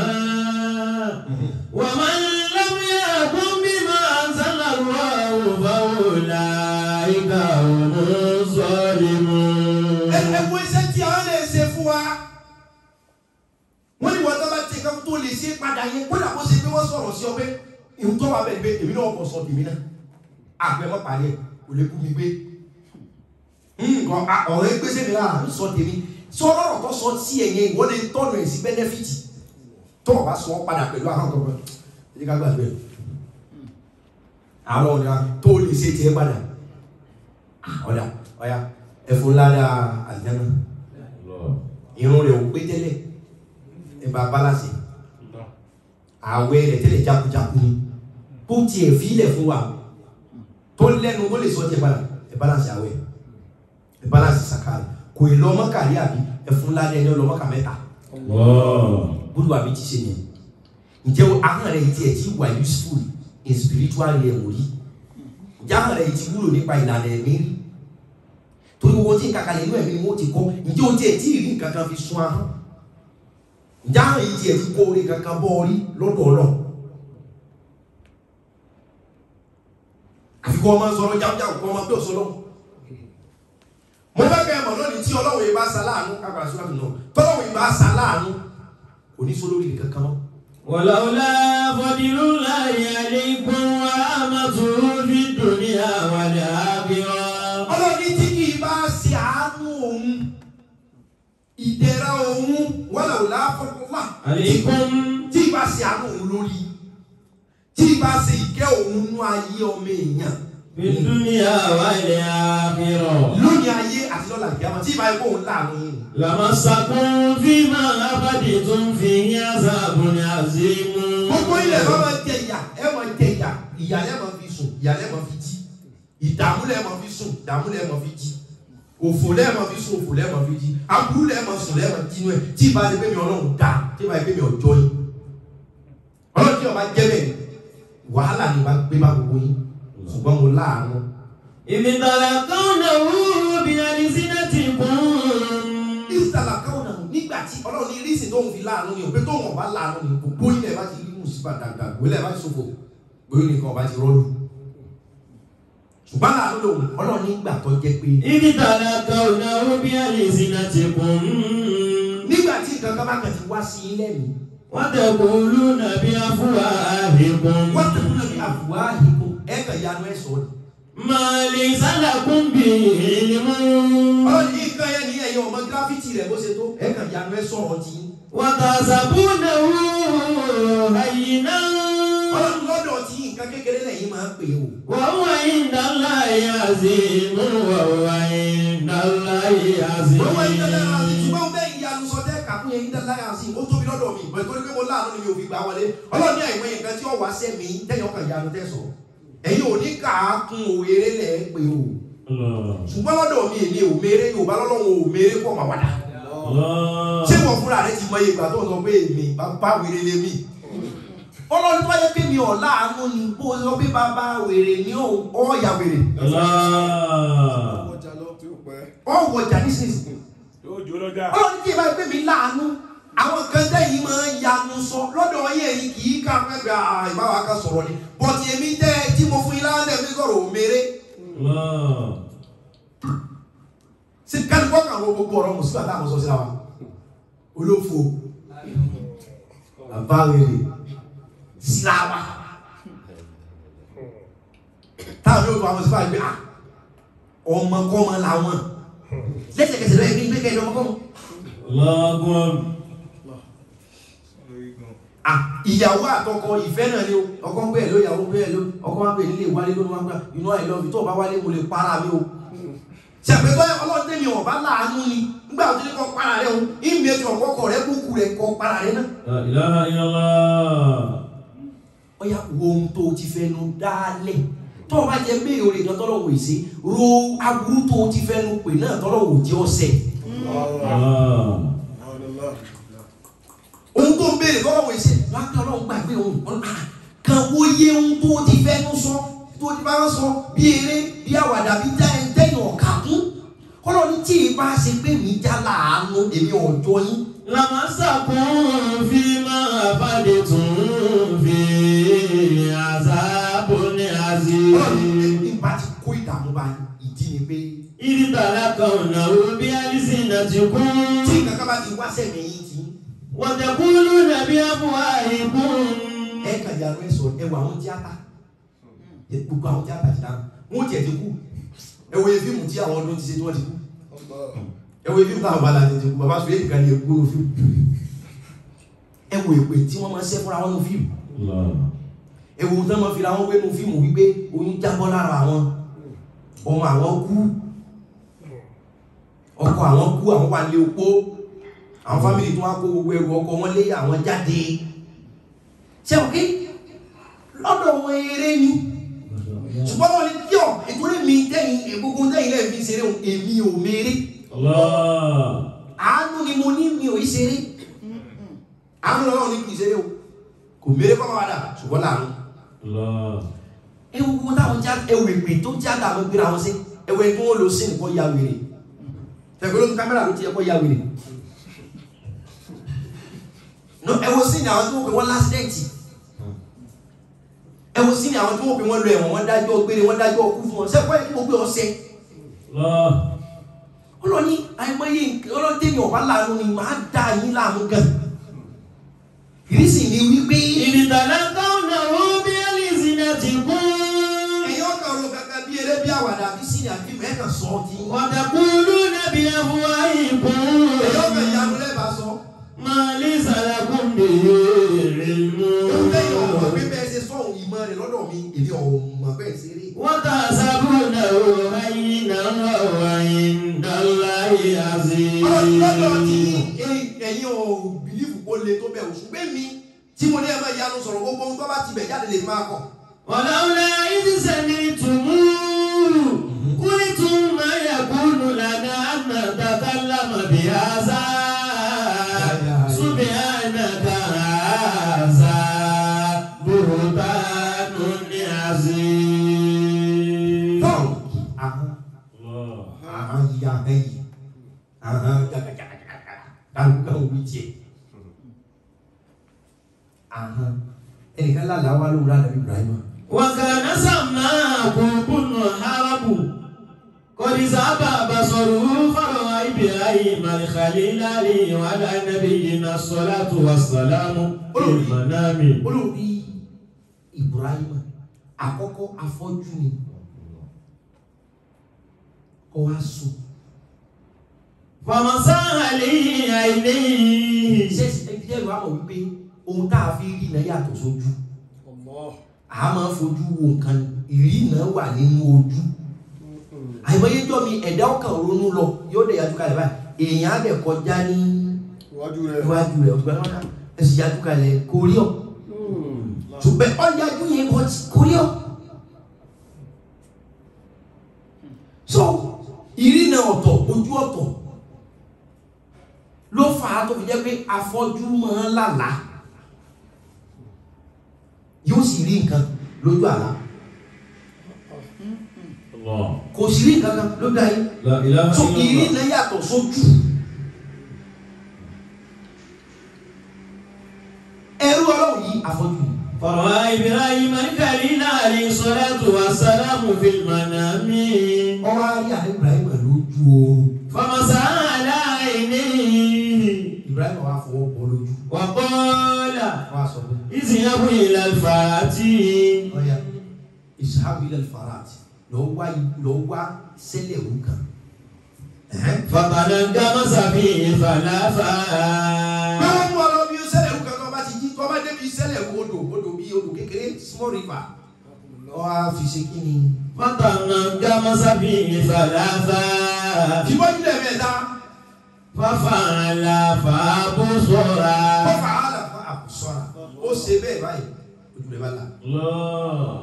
ومن لم يحكم بما أنزل الله فأولئك هم الظالمون ẹgbẹ́ iṣẹ́ tí àwọn lè ṣe fún wa wọ́n ní wọ́n tó bá ti kan tó lè ṣe padà yẹn kó dàbó ṣe pé wọ́n sọ̀rọ̀ sí ọ pé ìhun tó wà bẹ́ẹ̀ pé èmi náà kọ̀ sọ tèmi náà àgbẹ̀ mọ́ parí ẹ̀ kò lè kú mi gbé nǹkan ọ̀rọ̀ ẹgbẹ́ sẹ́mi náà ń sọ tèmi sọ ọlọ́rọ̀ tó sọ sí ẹ̀yẹ ìwọ́n lè tọ́nu ẹ̀ sí bẹ́nẹ́fìtì tó o bá sọ ọ́ padà pẹ̀lú àwọn ọ̀tọ̀ ẹ̀ ẹ̀ ká gbàgbé àwọn ọ̀dà tó lè ṣe tiẹ̀ padà ọ̀dà ọ̀yà ẹ̀fún ládàá àlìjáná irun rẹ̀ ò pé tẹ́lẹ̀ ẹ̀ bá balance àwẹ̀ rẹ̀ tẹ́lẹ̀ jákujáku ni bó tiẹ̀ fílẹ̀ fún wa tó lẹ́nu ó lè sọ tiẹ̀ padà ẹ̀ balance àwẹ̀ ẹ̀ balance sàkàrẹ̀ kò ì lọ́mọ kàrí àbí ẹ̀fún ládàá ẹni ọlọ́mọ kà mẹ́ta bólú àbí ti ṣe yẹn ǹjẹ́ ahọ́n rẹ̀ tiẹ̀ ti wà useful in spiritual realm rí ǹjẹ́ ahọ́n rẹ̀ ti wúlò nípa ìlànà ẹ̀mí rí torí owó tí ń kàkàlẹ̀ inú ẹ̀mí ni wọ́n ti kọ́ ǹjẹ́ o tiẹ̀ tí ì rí nǹkan kan fi sun ahọ́n ǹjẹ́ ahọ́n yìí tiẹ̀ ti kó orí kankan bọ́ orí lọ́dọ̀ ọlọ́ àfikún ọmọ sọ̀rọ̀ jáwjáwò kọ́ ọmọ bí òṣòlọ́ mo fẹ́ kẹ́ ẹ mọ̀ lónìí tí ọlọ́run yìí bá sa láàánú kápá síwájú náà tọ́lọ́run yìí bá sa láàánú kò ní sólórí kankan mọ́ ولولا فضل الله عليكم ورحمته في الدنيا والآخرة ọlọ́ni tí kì í bá ṣe àánú òun ìdẹ̀ra òun wọ́lá ò láfọ́lá عليكم tí ì bá ṣe àánú òun lórí tí ì bá ṣe ìkẹ́ òun nú ayé ọmọ èèyàn في الدنيا والآخرة lónìí ayé àti lọ́la ìyáma tí ì bá yẹ kó òun láàánú yìí لمسكم فيما أفدتم فيه عذاب عظيم gbogbo ilẹ̀ bá máa jẹ ìyà ẹ máa jẹ ìyà ìyà lẹ́ máa fi sùn ìyà lẹ́ máa fi jí ìdààmú lẹ́ máa fi sùn ìdààmú lẹ́ máa fi jí òfò lẹ́ máa fi sùn òfò lẹ́ máa fi jí aburú lẹ́ máa sùn lẹ́ máa jínú ẹ̀ tí ìbá lè pé mi ọlọ́run dá tí ìbá lè pé mi ọjọ́ yìí ọlọ́run tí ọba jẹ́ bẹ́ẹ̀ wàhálà ni wàá gbé bá gbogbo yín ṣùgbọ́n mo láàánú إذ تلقونه بألسنتكم ìsàlà káwọn náà nígbà tí ọlọ́run ní rísì tóun fi láàánú ni òpé tóun ọba láàánú ni gbogbo ilẹ̀ bá ti rí mùsùlùmí dàgbà gbélé bá ti ṣòfò gbóyún nìkan ọba ti rọ́ọ̀lù ṣùgbọ́n láàánú lòun ọlọ́run nígbà tó jẹ́ pé إذ تلقونه بألسنتكم nígbà tí nǹkan kan bá kàn ti wá sí ilé mi وتقولون بأفواهكم wọ́n tẹ̀lé náà bí àbúwá ìbò ẹ̀ kàn yanu ẹ̀ sọ ni. ما ليس لكم به علم ọlọ́run ní nǹkan yẹn ní ẹ̀yẹ ọmọ gíráfìtì rẹ̀ bó ṣe tó ẹ̀ kàn yanu ẹ̀ sọ̀rọ̀ tí. وتحسبونه هينا ọlọ́run lọ́dọ̀ tí nǹkan kékeré lẹ́yìn máa ń pè o. وهو عند الله عظيم وهو عند الله عظيم Owó ẹ̀yìn dálára sí ṣùgbọ́n bẹ́ẹ̀ ìyanu sọ tẹ́ kàkún yẹn dálára sí ó tóbi lọ́dọ̀ mi ìbọn torí pé mo láàánú ni mi ò fi gbà wọlé ọlọ́run ní àìmọye nǹkan tí ó wá sẹ́mi tẹ́yìn ọkàn ìyanu tẹ́ sọ ẹ̀yin ò ní kà á kún òwéré lẹ̀ ẹ́ pé o الله ṣùgbọ́n lọ́dọ̀ mi èmi ò mèrè Yorùbá lọ́lọ́run ò mèrè pọ̀ mà wàdà الله ṣé wọ́n fúnra rẹ ti mọ iye ìgbà tó ń sọ pé èmi bàbá wèrè lé mi ọlọ́run tó bá yẹ pé mi ò láàánú ni bó sọ pé bàbá wèrè ni ó ọ̀ọ́yà wèrè الله ọjà lọ tí ó pẹ́. ọ̀wọ̀jà nísinsìnyí yóò jó lọ́jà ọlọ́run tí ìbá gbé mi láàánú àwọn kan tẹ́yìn máa ń yanu sọ lọ́dọ̀ yẹn yìí kì í ká pẹ́gbẹ́ ìbáwá kan sọ̀rọ̀ ni bọ́tì èmi tẹ́ tí mo fún yín láwọn tẹ̀ fi sọ̀rọ̀ òmèrè الله sí kálífọ́ kan wo gbogbo ọ̀rọ̀ mùsùlùmí àtàwọn sọ síra wa olófo bàbá wèrè síláwà táwọn yóò tó àwọn sífà gbé ah ọmọkọ́mọ làwọn lẹ́sẹ̀kẹsẹ̀ lọ́yẹ̀ kí n gbé kẹ́ ọmọkọ́mọ. الله أكبر Ah, ìyàwó àtọkọ ìfẹ́ náà ni o ọkọ ń bẹ́ẹ̀ ló ìyàwó bẹ́ẹ̀ ló ọkọ máa ń bẹ́ẹ̀ nílé ìwálé lónìí wọn gbà inú I love you tó o bá wálé mo lè para mi o ṣàpètọ́ ọlọ́run tẹ̀mí ọ̀bá láàánú ni nígbà tó ní kọ́ para rẹ o ìmì ẹ̀tọ́ ọ̀kọ́kọ̀ rẹ kúkú rẹ kọ́ para rẹ náà. لا إله إلا الله ọ̀yà wo ohun tó o ti fẹnu dálẹ̀ tó o bá jẹ béèrè orí kan tọ́lọ̀ wò sí ro aburú tó o ti fẹnu pè náà tọ́lọ̀ wò jẹ́ ọ̀sẹ̀ الله ohun tó ń béèrè tọ́lọ̀ wò sí láti ọlọ́run gbàgbé ohun ọ̀nà kan wo yé ohun tó o ti fẹnu sọ tó o ti bá sọ bí eré bí àwàdà bí tẹ́yìn ọ̀kà kún kọ́lọ́ ní tí ì bá ṣe pé mi já láàánú èmi ọ̀jọ́ yín لمسكم فيما أفدتم فيه عذاب ọlọ́run ní عظيم ìbá ti kó ìdààmú bá ìdí ni pé إذ تلقونه بألسنتكم tí kankan bá ti wá sẹ́mi yín tí وتقولون بأفواهكم ẹ kàn yàrá ẹ sọ ẹ wọ àwọn tíátà ẹ gbogbo àwọn tíátà ti dáhùn wọn tiẹ̀ ti kú ẹ wo fíìmù tí àwọn ọdún ti ṣe tí wọ́n ti kú ẹ wo fíìmù táwọn bàlá ti ti kú bàbá sọ èyí kan ní ekú ní fíìmù ẹ wo èpè tí wọ́n máa ṣẹ́ fúnra wọn ní fíìmù الله ẹ wo ohun tí wọ́n máa fi ra wọn wé ní fíìmù wípé oyún jábọ́ lára àwọn ọmọ àwọn kú ọkọ àwọn kú àwọn wà lé opó àwọn fámìlì tó wá kó gbogbo ẹrù ọkọ wọn lé àwọn jáde ṣé o kí lọ́dọ̀ wọn eré ni ṣùgbọ́n wọn ni tíọ̀ ìtúrí mi tẹ́yìn egungun tẹ́yìn lẹ́yìn fi ṣeré òun èmi ò mèrè الله àánú ni mo ní mi ò í ṣeré àánú lọ́wọ́ ní kì í ṣeré o kò mèrè kọ́ máa dà ṣùgbọ́n láàánú الله ewu gbogbo táwọn já ewu ìpè tó já dà mọ́ gbéra wọn sí ewu ẹni tó wọ́n lò sí nìkan ya wèrè tẹ̀gbẹ́ ló ń kámẹ́rà ló ti yẹ kó ya wèrè no ẹwọ sí ni àwọn tó wọ́n pè wọ́n lásìdẹ̀ntì ẹwọ sí ni àwọn tó wọ́n pè wọ́n lọ ẹ̀wọ̀n wọ́n dájọ́ gbére wọ́n dájọ́ kú fún wọn sẹ́kọ́ ẹ̀ kí wọ́n gbé ọsẹ الله ọlọ́ni àìmọye ọlọ́tẹ̀mí ọ̀bá láàánú ni màá dá yín láàmú gan ìrísí ni wípé kàn sọ ọ́ tí. وتقولون بأفواهكم ẹ̀yọ́ bẹ̀ yanu lẹ́bàá sọ. ما ليس لكم به علم ewu lẹ́yìn ọ̀pọ̀ pé bẹ́ẹ̀ ṣe sọ òun ìmọ̀ rẹ̀ lọ́dọ̀ mi èmi ọ̀mọ̀ bẹ́ẹ̀ ṣe rí. وتحسبونه هينا وهو عند الله عظيم lọ́dọ̀ tí ẹ̀yin ò bìlífù kó le tó bẹ̀ òṣù pé mi tí mo ní ẹ máa yanu sọ̀rọ̀ gbogbo ohun tó bá ti bẹ̀ jáde lè máa kọ̀. ولولا إذ سمعتموه قلتم ما يكون لنا أن نتكلم بهذا سبحانك هذا بهتان عظيم tọ́ọ̀ ahọ́n ahọ́n yíya ahọ́n yìí ahọ́n jagajagajaga kálukán wí tiẹ̀ ahọ́n ẹnìkan lálàá wá lóhùn lánàá Ibrahim. وكان سماكم بن حرب قد ذهب بصره فرأى إبراهيم الخليل عليه وعلى نبينا الصلاة والسلام في المنام olórí Ibrahim àkọ́kọ́ afọ́jú ni kọ́ wá sùn. فمسح عليه عينيه ṣé ẹbí jẹ́ ìwà mọ̀ wípé ohun tá a fi rí náà yàtọ̀ sójú a máa ń fojú wo nǹkan ìrí náà wà nínú ojú àìmọyéjọ́ mi ẹ̀dá ọkàn ronú lọ yóò dẹ̀ yájú kalẹ̀ báyìí èèyàn á dẹ̀ kọjá ní iwájú rẹ̀ iwájú rẹ̀ ọ̀tún bá ẹ̀sìn yájú kalẹ̀ kò rí ọ ṣùgbọ́n ọ yájú yẹn bọ́ kò rí ọ. so ìrí náà ọ̀tọ̀ ojú ọ̀tọ̀ ló fà á tó fi jẹ́ pé afọ́jú máa ń lálàá yóò sì rí nǹkan lójú àlá الله kò sì rí nǹkan kan lójú ayé لا إله so إلا ìrí الله náà yàtọ̀ sójú ẹrú ọlọ́run yìí afọ́jú ni فرأى إبراهيم الخليل عليه الصلاة والسلام في المنام ọwọ́ ayé àlẹ́ Ibrahim lójú oorun فمسح على عينيه Ibrahim wà fọwọ́ bọ́ lójú وقال wà sọ pé اذهبوا إلى الفاتي ọ̀ya ìṣàbí ilẹ̀ farat lọ́ọ́ wá lọ́ọ́ wá sẹ́lẹ̀ òun kan فقدم سبيه فلافا báwọn mú ọ lọ bí sẹ́lẹ̀ òun kan tó bá ti jí tó bá débi sẹ́lẹ̀ odò odò bí odò kékeré small river ọ á fi ṣe kí ni. فتنجم سبيه فلافا fìbọ́jú lẹ̀ mẹ́ta ففعل فابصرا ó fà á là fún àkùsọ́ra ó ṣe bẹ́ẹ̀ báyìí ojú rẹ̀ bá là. الله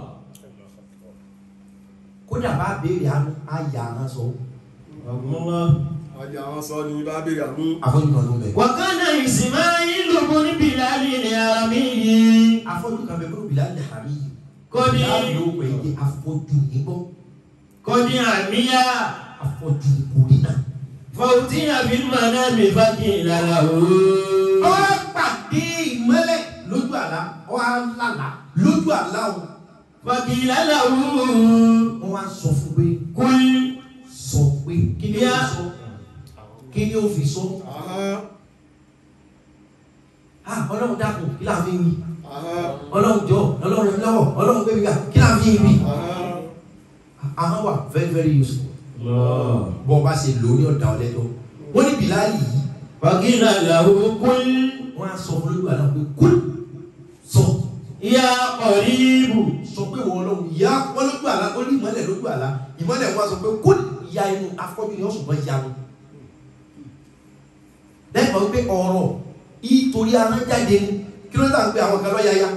kódà bá béèrè àánú á yà á sọ الله ajá àwọn sọ ni bá béèrè àmú afọ́jú kan ló bẹ̀. وكان إسماعيل بن بلال الأرمي afọ́jú kan bẹ bọ́lú bìlá ní àmì yìí. قد láàbò pẹ̀ yé afọ́jú nígbọ́ قد عمي afọ́jú kùrí náà. فأتي بالمنام فقيل له ọ pàdé ìmọ́lẹ̀ lójú àlá ọ á lálà lójú àlá o. فقيل له wọ́n wá sọ fún pé قل sọ pé kí ni ó fi sọ kí ni ó fi sọ. ahán ah ọlọ́run dákun kí láà fi ń wí ahán ọlọ́run jọ ọlọ́run lọ́wọ́ ọlọ́run gbé mi ga kí láà fi ń wí. ahán ahọ́n wà very very useful. الله bọ́ ọ bá ṣe lò ó ní ọ̀dà ọ̀lẹ́jọ́ wọ́n ní bìláàlì yìí فقيل له قل wọ́n á sọ fún lójú àlá pé kúl sọ يا قريب sọ pé wọ́n lọ́wọ́ ìyá wọ́n lójú àlá ó ní ìmọ́lẹ̀ lójú àlá ìmọ́lẹ̀ wọn á sọ pé kúl ìyá inú afọ́jú ni wọ́n sùn bọ́ ìyá wọn. lẹ́kọ̀ọ́ wípé ọ̀rọ̀ ìtorí aná jáde ni kí ló dà ń pé àwọn kan lọ́ yáyá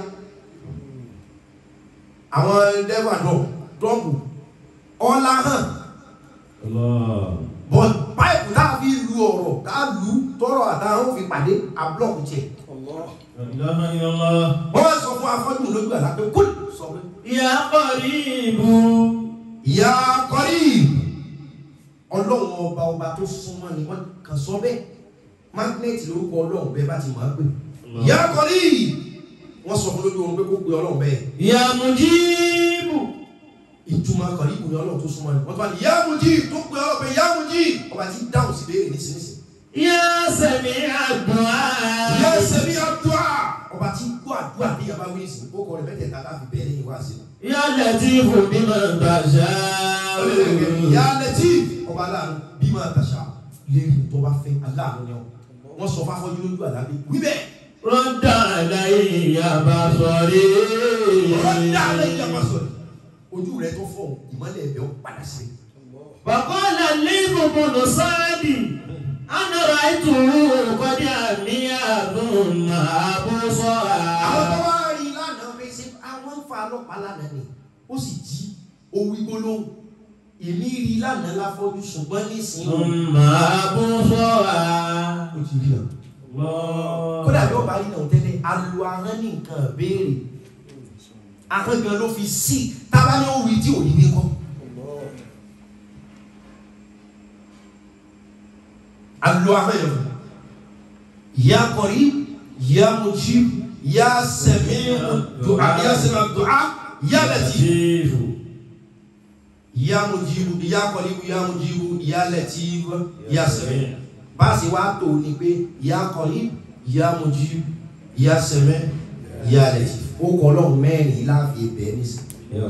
àwọn dẹ́wà dọ̀ dọ́ọ̀bù ọ̀la hàn الله bọ́n páìpù tá a fi lu ọ̀rọ̀ tá a lu tọrọ àtàwọn fi pàdé àbúlọ̀kù tiẹ̀. Allah لا إله إلا الله wọ́n wá sọ fún afọ́jú lójú àlá pé kúl sọ pé يا قريب ìyá kọ́rí ọlọ́run ọba ọba tó súnmọ́ ni wọ́n kàn sọ bẹ́ẹ̀ mágnẹ́tì lórúkọ ọlọ́run bẹ́ẹ̀ bá ti máa pè ìyá kọ́rí wọ́n sọ fún lójú oorun pé kó pe ọlọ́run bẹ́ẹ̀ يا مجيب ìtumọ̀ kọ́rí ìbùn ni ọlọ́run tó súnmọ́ ni wọ́n tó bá ní ìyá mujì tó pe ọlọ́run pé ìyá mujì ọba ti dáhùn sí béèrè nísinsìnyí يا سميع ìyá الدعاء sẹ́mi àdúrà ọba ti gbọ́ àdúrà bí yàrá wí sí ó kọ rẹ̀ mẹ́tẹ̀ẹ̀ta láfi bẹ̀rẹ̀ yìí wá sí. Ya Latifu bima tasha. ìyá lẹ́tí ọba aláàánú bí máa tàṣà lérí tó bá fẹ́ aláàánú ni ọ wọ́n sọ fáfọ́jú lójú àlábẹ́ wíbẹ̀ Radda alayya basari. ọ̀dà alẹ́ ìjàmbá sọ̀rọ̀ ojú rẹ̀ tó fọ̀ ìmọ́lẹ̀ ẹ̀bẹ̀ ó padà sí. وقال الليث بن سعد أنا رأيته قد عمي ثم àwọn tó أبصر wá rí lánàá pé ṣe àwọn ń fa ọlọ́pàá lánàá ni ó sì jí owó gbólóhùn èmi rí lánàá láfọ́jú ṣùgbọ́n nísìnyí ó ثم أبصر ti rí náà. kódà bí ọba rí náà tẹ́lẹ̀ alu ahọ́n ní nǹkan béèrè ahọ́n gan ló fi sí tábà ní òwì tí ò ní ní kọ́. alu ahọ́n yẹn ya qarib ya mujib ya sami'u du'a ya sami'u du'a ya latif ya mujib ya qarib ya mujib ya latif ya sami'u báàsì wá tó ní pé ya qarib ya mujib ya sami'u ya latif ó kọ́ lọ́hùn mẹ́rin láàfin ibẹ̀ nísìnyí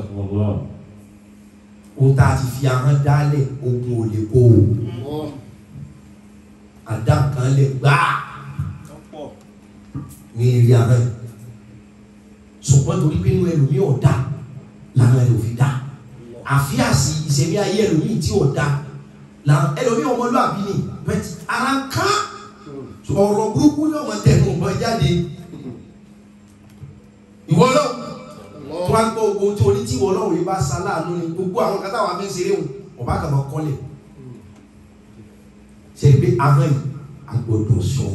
ohun tá a ti fi ahọ́n dálẹ̀ ogun ò lè kó o àdá kan lè gbáà ọ̀pọ̀ ní eré ahọ́n yìí ṣùgbọ́n torí pé inú ẹlòmíì ọ̀dà làwọn ẹlòmíì dá àfi àsì ìṣẹ̀mí ayé ẹlòmíì tí ọ̀dà làwọn ẹlòmíì ọmọlúwàbí ni bẹ́ẹ̀ ara ń ká ọ̀rọ̀ burúkú ní ọmọ tẹnu ọgbọ́n jáde ìwọ náà tó wá gbọ́ ogun tó ní tí ìwọ náà wòye bá sa láàánú ni gbogbo àwọn kátà wà fi ń ṣeré wọn ọba kàn máa kọ́lẹ̀ ṣe pé ahọ́n yìí agbọ́dọ̀ sọ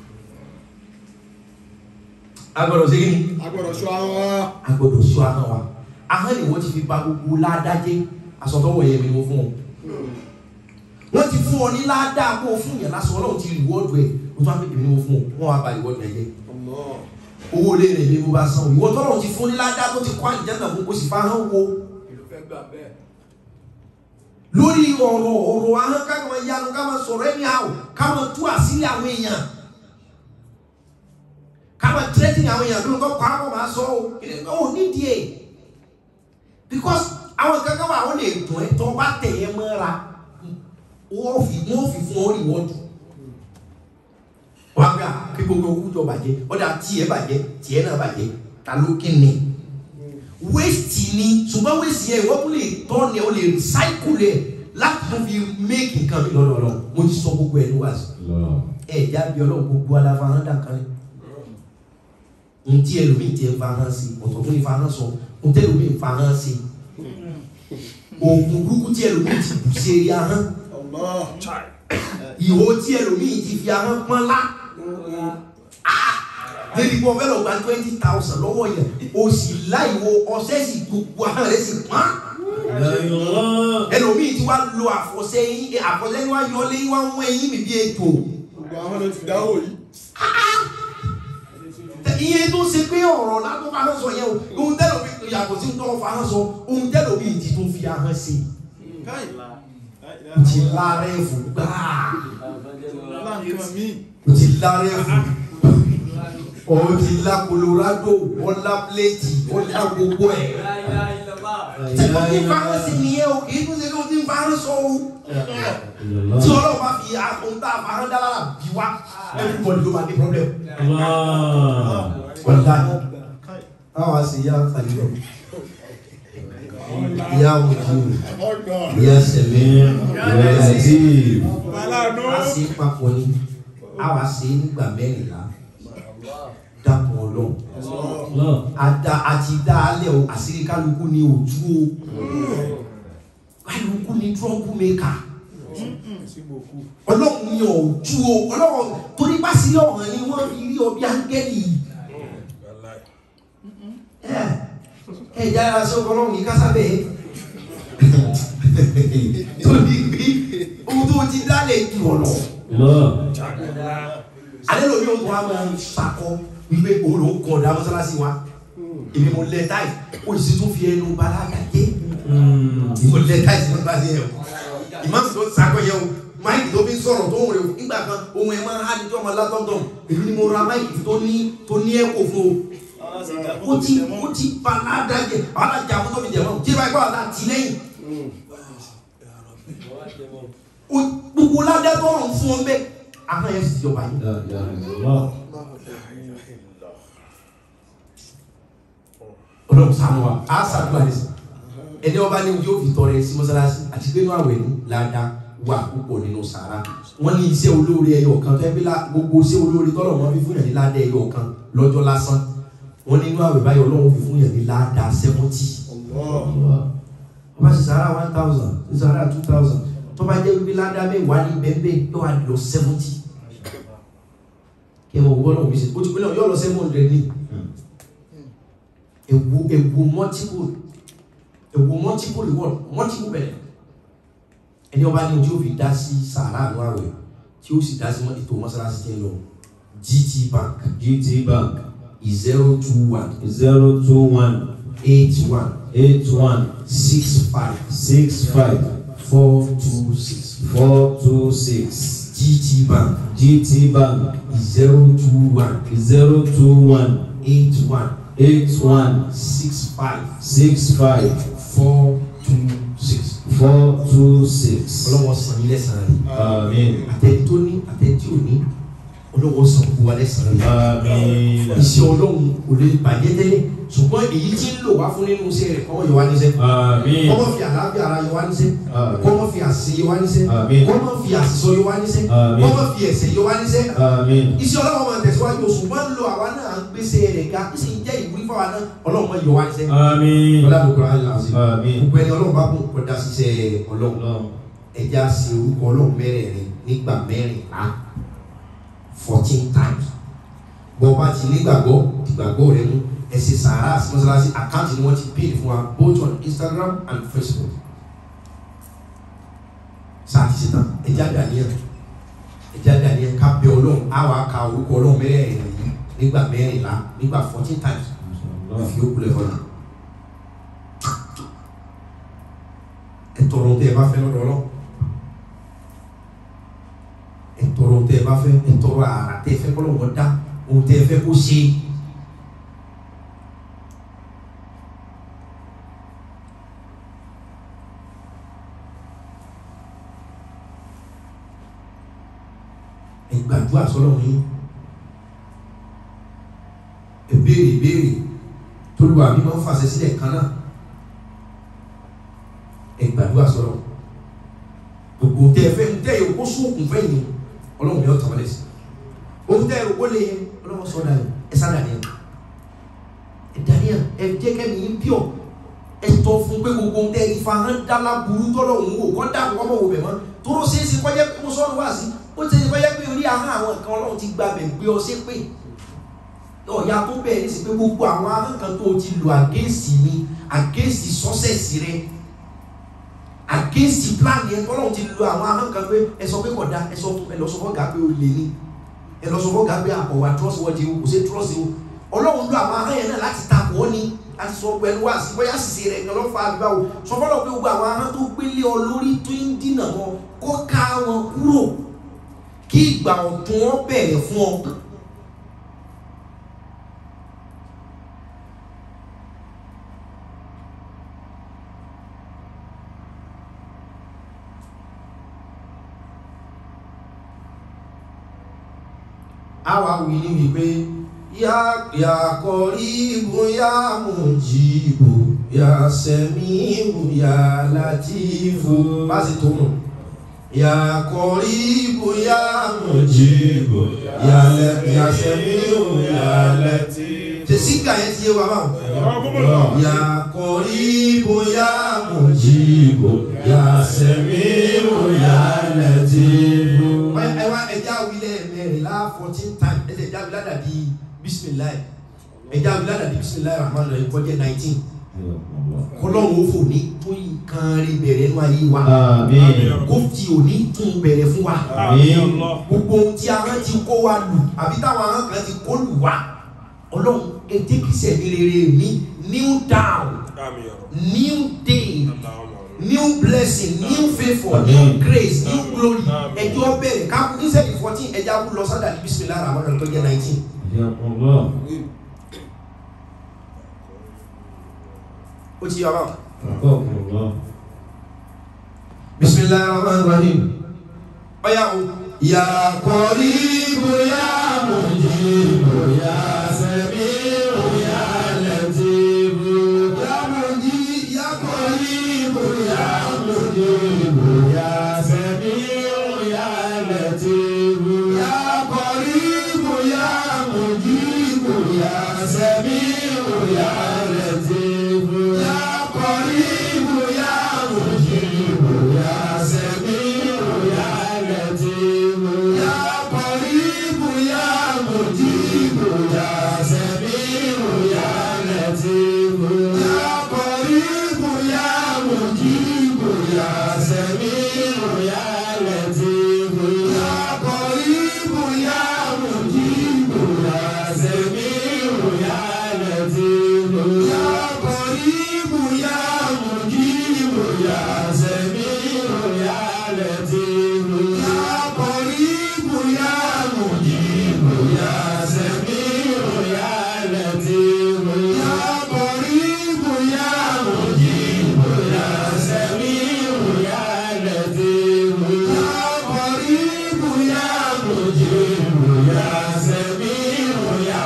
agbọ́dọ̀ ṣe kí ni agbọ́dọ̀ ṣọ́ ara wa a gbọ́dọ̀ sọ ahọ́n wa ahọ́n ni wọ́n ti fi ba gbogbo ládájé asọ̀tọ̀wọ̀ yẹn mi ni mo fún wọn wọ́n ti fún ọ ní ládàá kó o fún yẹn lásán ọlọ́run ti rìwọ́ọ̀dù ẹ̀ o tún wá pépè ní mo fún ọ wọ́n wá ba rìwọ́ọ̀dù ẹ̀ jẹ́ owó ilé rẹ̀ ni mo bá san o ìwọ tọ́lọ́run ti fún ní ládàá tó ti kọ́ àlìjáná fún kó sì fa ahọ́n wo ìlú fẹ́ gbà bẹ́ẹ̀ lórí ọ̀rọ̀ ọ̀rọ̀ ahọ́n ká máa yanu ká máa sọ̀rọ̀ ẹni àwọ̀ ká máa tú àṣírí àwọn èèyàn ká máa tírẹ́tì àwọn èèyàn bí nǹkan pa àwọn máa sọ ọ́ ò nídìí ẹ̀ because àwọn kankan wà wọ́n lè dùn ẹ́ tó bá tẹ̀ ẹ́ mọ́ra wọ́n fi wọ́n fi fún ọ rìwọ́dù wọ́n á gbé à kí gbogbo owó jọ bàjẹ́ ọ̀dà tiẹ̀ bàjẹ́ tiẹ̀ náà bàjẹ́ ta ló kí ni waste ni ṣùgbọ́n waste yẹn wọ́n tún lè tọ́ ni o lè recycle ẹ̀ láti tún fi make nǹkan mi lọ́dọọdọ mo ti sọ gbogbo ẹ̀ ní wàásù ẹ̀ jáde ọlọ́run gbogbo aláfa hàn dàkan ni ntí ẹlòmíì tiẹ̀ fa hàn sí ọ̀tọ̀ tó ní fa hàn sọ ntí ẹlòmíì fa hàn sí oògùn burúkú tí ẹlòmíì ti bù sí eré ahọ́n Allah ìhó tí ẹlòmíì ti fi ahọ́n pọ́n lá débi kọ́ fẹ́ lọ gba twenty thousand lọ́wọ́ yẹn o sì láìwo ọṣẹ́ sì gbogbo ahọ́n rẹ̀ sì pọ́n ẹlòmíì tí wá lo àfọ̀ṣẹ yín àfọ̀ṣẹ yín wá yọ lé yín wá ń wọ ẹyin mi bí ètò gbogbo àwọn ló ti dáwọ́ yìí iye tó ṣe pé ọ̀rọ̀ látọ́ fa hàn sọ yẹn o ohun tẹ́lẹ̀ mi yàtọ̀ sí tọ́ fa hàn sọ ohun tẹ́lẹ̀ mi ti tún fi ahọ́n sí káì o ti lára ẹ̀ fún gbáà láǹkan míì o ti lára ẹ̀ fún o ti la Colorado o la plate o la gbogbo ẹ̀ tí o ti fa hàn sí nìyẹn o kì í tún ṣe pé o ti fa hàn sọ o tí ọlọ́run bá fi ohun tá a fa hàn dára bí wá everybody ló máa ní problem wàlá àwọn àṣì yá kàlílọ ìyá ojú ọgbà ìyá sẹmẹ ìyá ẹtí Aláàánú. a ṣe papọ̀ ni a wá ṣe nígbà mẹ́rìnlá dàpọ̀ ọlọ́run àdá àti dáálẹ̀ o àṣírí kálukú ni òtú o kálukú ni trọ́bù mẹ́ka ọlọ́run ni òtú o ọlọ́run torí bá sí ọ̀hún ni wọ́n fi rí ọ bí áńgẹ́lì ẹ ẹ jára sí ọkọ ọlọ́run ní kásábẹ́ torí bí ohun tó ti dálẹ̀ jù ọ̀nà alẹ́ lómi ohun tó wá máa ń sakọ wípé òun ló ń kọ̀ ọ̀dà mọ́sálásí wa èmi mo lẹ táì ó sì tún fi ẹnu balaga dé mo lẹ táì sí mọ́sálásí yẹn o ìmáàmù tó ń sakọ yẹn o máìkì tó fi ń sọ̀rọ̀ tó ń rè o nígbà kan ohun ẹ̀ máa ń há ní tí wọ́n máa látọ̀tọ̀ èmi ni mo ra máìkì tó ní tó ní ẹ̀kọ́ fún o ó ti ó ti ba ládàjẹ àwọn alájà àwọn tó fi jẹ wọn tí ìbá ikú àwọn àti lẹ́yìn ó- gbogbo ládà tó rọrùn fún wọn bẹ́ẹ̀ àwọn yẹn sì jọba yìí Ọlọ́run ṣàánú wa á ṣàdúrà ní sìn ẹni ọba ní yóò fi tọrẹ sí mọ́sálásí àti pé inú àwẹ̀ ní ládàá wà púpọ̀ nínú sàrà wọ́n ní iṣẹ́ olóore ẹyọ kan tó ẹbí gbogbo iṣẹ́ olóore tọ́lọ̀ wọn fi fún yàn ní ládàá ẹyọ kan lọ́jọ́ lásán wọ́n ní inú àwẹ̀ báyọ̀ Ọlọ́run fi fún yàn ní ládàá sẹ́mọ́tì ọba ṣe sàrà one thousand ṣe sàrà two thousand tó bá jẹ́ wípé ládàá mẹ́wàá ní bẹ́ẹ̀ yóò wá lọ sẹ́mọ́tì kí ẹ mọ̀ wọ́n náà wí sí o ti pínlẹ̀ yóò lọ seven hundred ní ewu ewu multiple ewu multiple reward multiple bẹ̀rẹ̀ ẹni ọba ní ojú òfin dá sí sàárà àánú àwẹ̀ tí ó sì dá sí ètò mọ́sálásí tí ń lọ GT Bank GT Bank zero two one zero two one eight one eight one six five six five four two six four two six GT Bank GT Bank zero two one zero two one eight one eight one six five six five four two six. four two six. ọlọ́wọ́ san ilé san rẹ̀ Àmín. àtẹ̀tí tó ní àtẹ̀tí ò ní ọlọ́wọ́ san fún wa lẹ́sàn rẹ̀. Àmín. iṣẹ́ ọlọ́run kò lè bàjẹ́ tẹ́lẹ̀ ṣùgbọ́n èyí tí ń lò wá fún nínú iṣẹ́ rẹ̀ kọ́mọ yọ wá níṣẹ́ Àmín. kọ́mọ fi àlàáfíà ara yọ wá níṣẹ́ Àmín. kọ́mọ fi àṣẹ yọ wá níṣẹ́ Àmín. kọ́mọ fi àṣìṣọ yọ wá níṣẹ́ Àmín. kọ́mọ fi ẹ̀ṣẹ̀ yọ wá níṣẹ́ Àmín. iṣẹ́ ọlọ́run máa tẹ̀síwájú ṣùgbọ́n ń lo àwa náà ń gbèsè rẹ̀ ga kí sì ń jẹ́ ìwúrí fáwa náà ọlọ́run máa yọ wá níṣẹ́ Àmín. ọlọ́run ayé àṣẹ Àmín. gbogbo ẹni ọlọ́run bá kún kọjá ṣiṣẹ́ ọlọ́run Ọlọ́run. ẹja ṣe orúkọ ọlọ́run mẹ́rẹ̀ẹ̀rin nígbà mẹ́rìnlá fourteen times bọ́ bá ti nígbàgbọ́ ìgbàgbọ́ rẹ mú ẹ ṣe sàárà sí mọ́sálásí àkáǹtì ni wọ́n ti pè fún wa both on Instagram and Facebook sáà ti ṣe tán ẹja dàníyàn ẹja dàníyàn ká bẹ ọlọ́run á wàá ka orúkọ ọlọ́run mẹ́rẹ̀ẹ̀rin yìí nígbà mẹ́rìnlá nígbà fourteen times fi ó kulẹ̀ fọlá ẹ tọrọ tẹ ẹ bá fẹ́ lọ́dọ̀ ọlọ́run ẹ tọrọ tẹ ẹ bá fẹ́ ẹ tọrọ àrà tẹ ẹ fẹ́ kọ́ lọ́wọ́ dá ohun tẹ ẹ fẹ́ kó ṣe. ẹ gbàdúrà sọ́lọ́run yín ẹ béèrè ìbéèrè tolúwa mi máa ń fàṣẹ sílẹ̀ kan náà ẹ gbàdúrà sọ́lọ́run gbogbo tẹ ẹ fẹ́ ń tẹ ẹ kó sóògùn fẹ́ yìí ọlọ́run yóò tàn wọlé sí ohun tẹ ẹ rò kó lè yẹ ọlọ́run sọ dà yìí ẹ sá dà níyà ẹ dà níyà ẹ jẹ́ kẹ́mi yín pure ẹ tọ́ fún pé gbogbo ohun tẹ ẹ fa hàn dálá burú tọ́lọ̀ òun wò kọ́ dà kọ́ mọ̀ wò bẹ̀ mọ́ tóró ṣeé ṣe kọjá pé mo sọ́nu wá sí ó ṣeé ṣe kọjá pé orí ahọ́n àwọn nǹkan ọlọ́run ti gba bẹ̀ gbé ọ sí pé ọ̀ya tó bẹ̀rẹ̀ ní sí pé gbogbo àwọn ahọ́n kan tó ti lò àgéèsì mi àgéèsì sọ́sẹ̀sì rẹ àgéèsì plan yẹn tọ́lọ́run ti lo àwọn ahọ́n kan pé ẹ sọ pé kódà ẹ sọ ẹ lọ sọ fọ́gà pé o lè ní ẹ lọ sọ fọ́gà pé àkọ̀wà trust wọ́n ti o kò sí trust o ọlọ́run lo àwọn ahọ́n yẹn náà láti takò ọ́ ni láti sọ pẹ̀lú wá sí bóyá sì ṣe rẹ̀ kan lọ́ fa àbíbá o sọ fọ́lọ́ pé gbogbo àwọn ahọ́n tó gbélé ọ lórí tó ń dínà wọn kó ká wọn kúrò kí ìgbà ọ̀tun wọn bẹ̀rẹ̀ fún ọ. àwa wí ní wípé yá yá kọríbù yá mùjíbù yá sẹ́míbù yá látìfù bá sì tó nù yá kọríbù yá mùjíbù yá lẹ yá sẹ́míbù yá látìfù. tẹ̀síkà yẹn ti yé wa báwọn. yá kọríbù yá mùjíbù yá sẹ́míbù yá látìfù. ẹ wá ẹja wílẹ̀ mẹ́rìnlá fourteen times ẹsẹ̀ ẹja wílẹ̀ dàbí bisimilayi ẹja wílẹ̀ dàbí bisimilayi rahman rahim kọjá nineteen kọlọ́run ó fò ní tó nǹkan rí bẹ̀rẹ̀ nínú ayé wa Àmín. kó fi òní tún bẹ̀rẹ̀ fún wa Àmín. gbogbo ohun tí ahọ́n ti kó wa lù àbí táwọn ahọ́n kan ti kó lù wá ọlọ́run ètè kìsẹ̀ ní rere mi new down new day new blessing new favour new Amen. grace new glory Amen. ẹjọ́ bẹ̀rẹ̀ káàkú níṣẹ́ ní fourteen ẹja kú lọ sádà ní bisimilayi rahman rahim tó jẹ́ nineteen Ya Allah. ó ti yọ báwọn. bisimilahi rahman rahim ọ̀yà o. yà kọ́rí bóyá mujibu ya samiu ya latifu yà mọ̀jí yà kọ́rí bóyá. mujibu ya samiu ya latifu yà kọ́rí bóyá mujibu ya samiu ya latifu yà kọ́rí bóyá mujibu ya samiu ya latifu yà kọ́rí bóyá mujibu ya samiu ya latifu yà kọ́rí bóyá mujibu ya samiu ya latifu yà kọ́rí bóyá mujibu ya samiu ya latifu yà kọ́rí bóyá mujibu ya samiu ya latifu yà kọ́rí bóyá mujibu ya samiu ya latifu yà kọ́rí bóyá mujibu ya samiu ya latifu yà kọ́rí bóyá mujibu ya samiu ya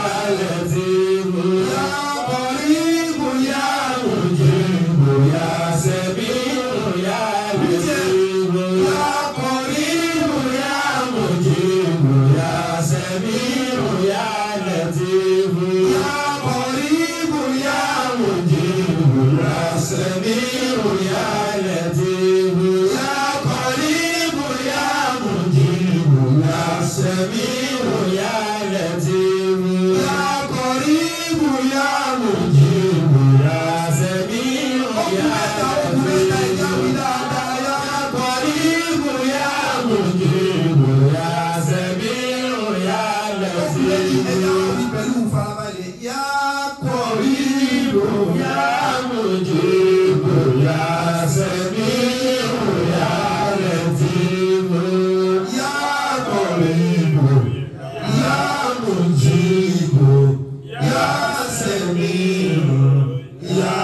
latifu yà kọ́rí bóyá mujibu ya samiu ya latifu yà kọ́rí bóyá mujibu ya samiu ya latifu yà kọ́rí bóyá mujibu ya samiu ya latifu yà kọ́rí bóyá mujibu ya samiu ya latifu yà kọ́rí bóyá mujibu ya samiu ya ọkùnrin mẹ́ta ọkùnrin mẹ́ta ìjà latifu mi dáadáa yà kọ́rí bóyá mujibu ya samiu ya ọkùnrin ẹ̀dá latifu mi pẹ̀lú farabalẹ̀ yà kọ́rí ya mujibu ya samiu ya latifu yà kọ́rí yà mujibu yà sẹ́mi yà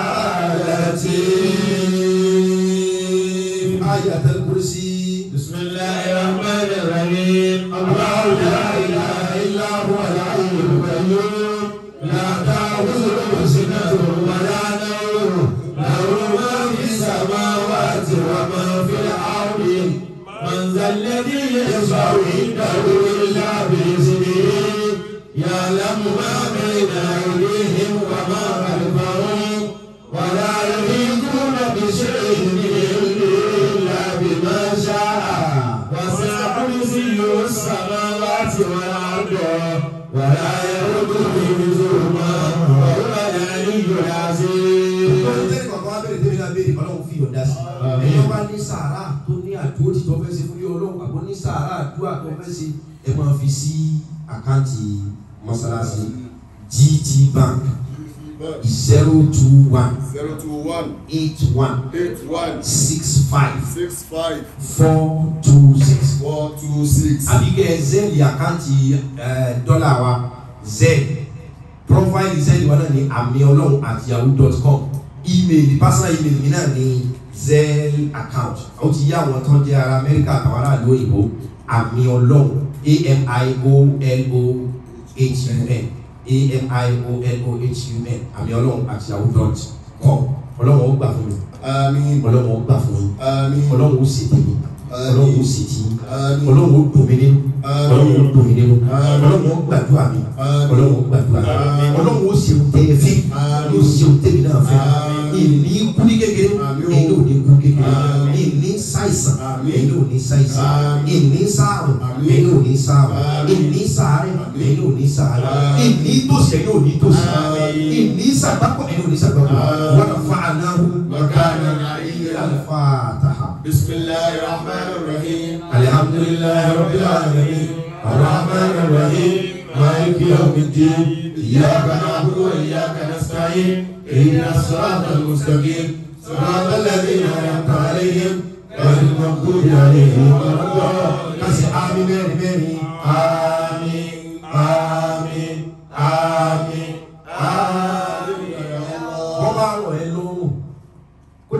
latif. ayatul kursi. بسم الله الرحمن الرحيم الله لا اله الا هو الحي القيوم لا تاخذه سنه ولا نوم له ما في السماوات وما في الارض من ذا الذي يشفع عنده الا باذنه يعلم ما بين ايديهم وما خلفهم ولا يحيطون بشيء من علمه الا بما شاء وسع كرسيه السماوات والارض ولا يؤوده حفظهما وهو العلي العظيم tẹ́lẹ̀ kọ̀ọ̀kan wá bẹ̀rẹ̀ tẹ́lẹ̀ náà béèrè ọlọ́run fi yọ̀ǹda sí. ẹ̀yọ́ bá ní sàárà tó ní àdúró tí tó fẹ́ ṣe fún yọ ọlọ́run àbọ̀ ní sàárà àdúrà tó fẹ́ ṣe ẹ máa fi sí àkáǹtì mọ́sálásí GT Bank zero two one zero two one eight one eight one six five six five four two six four two six. àbí kẹ́ ẹ zẹ́ẹ̀lì àkáǹtì ẹ̀, dọ́là wa zẹ́ẹ̀ profile zẹ́ẹ̀lì wa náà ní àmì ọlọ́run at yahoo dot com email personal email mi náà ní zell account ó ti yá àwọn tó ń jẹ́ ara amẹ́ríkà àtàwọn aráàlú òyìnbó àmì ọlọ́run a-m-i-o-l-o-h-u-n a-m-i-o-l-o-h-u-n àmì ọlọ́run at yahoo dot com ọlọ́run ó gbà fún mi àmín ọlọ́run ó gbà fún mi àmín ọlọ́run ó ṣètè mi ọlọ́run ó ṣètì mi àmín ọlọ́run ó dùn mí nínú Àmín. ọlọ́run ó dùn mí nínú Àmín. ọlọ́run ó gbàdúrà mi Àmín. ọlọ́run ó gbàdúrà mi Àmín. ọlọ́run ó ṣeun tẹ́ ẹ fẹ́ Àmín. yóò ṣeun tẹ́mi náà fẹ́ Àmín. ìní kú ní kékeré Àmín. ẹ̀yin ò ní kú kékeré Àmín. ìní ṣàìsàn Àmín. ẹ̀yin ò ní ṣàìsàn Àmín. ìní ṣàrùn Àmín. ẹ̀yin ò ní ṣàrùn Àmín. ìní ṣàárẹ̀ Àmín. ẹ̀yin ò ní ṣàárẹ̀ Àmín. ìní tòṣì ẹ̀yin ò ní tòṣì Àmín. ìní ṣàgbákò ẹ̀yin ò ní ṣàgbákò Àmín. wọ́n fà ánáhù Makana aliyya. al-Fatiha. بسم الله الرحمن الرحيم الحمد لله رب العالمين الرحمن الرحيم مالك يوم الدين إياك نعبد وإياك نستعين اهدنا الصراط المستقيم صراط الذين أنعمت عليهم غير المغضوب عليهم ولا الضالين kasi àmín mẹ́rin mẹ́rin àmín àmín àmín àmín. wọ́n bá rọ̀ ẹ́ lọ́rùn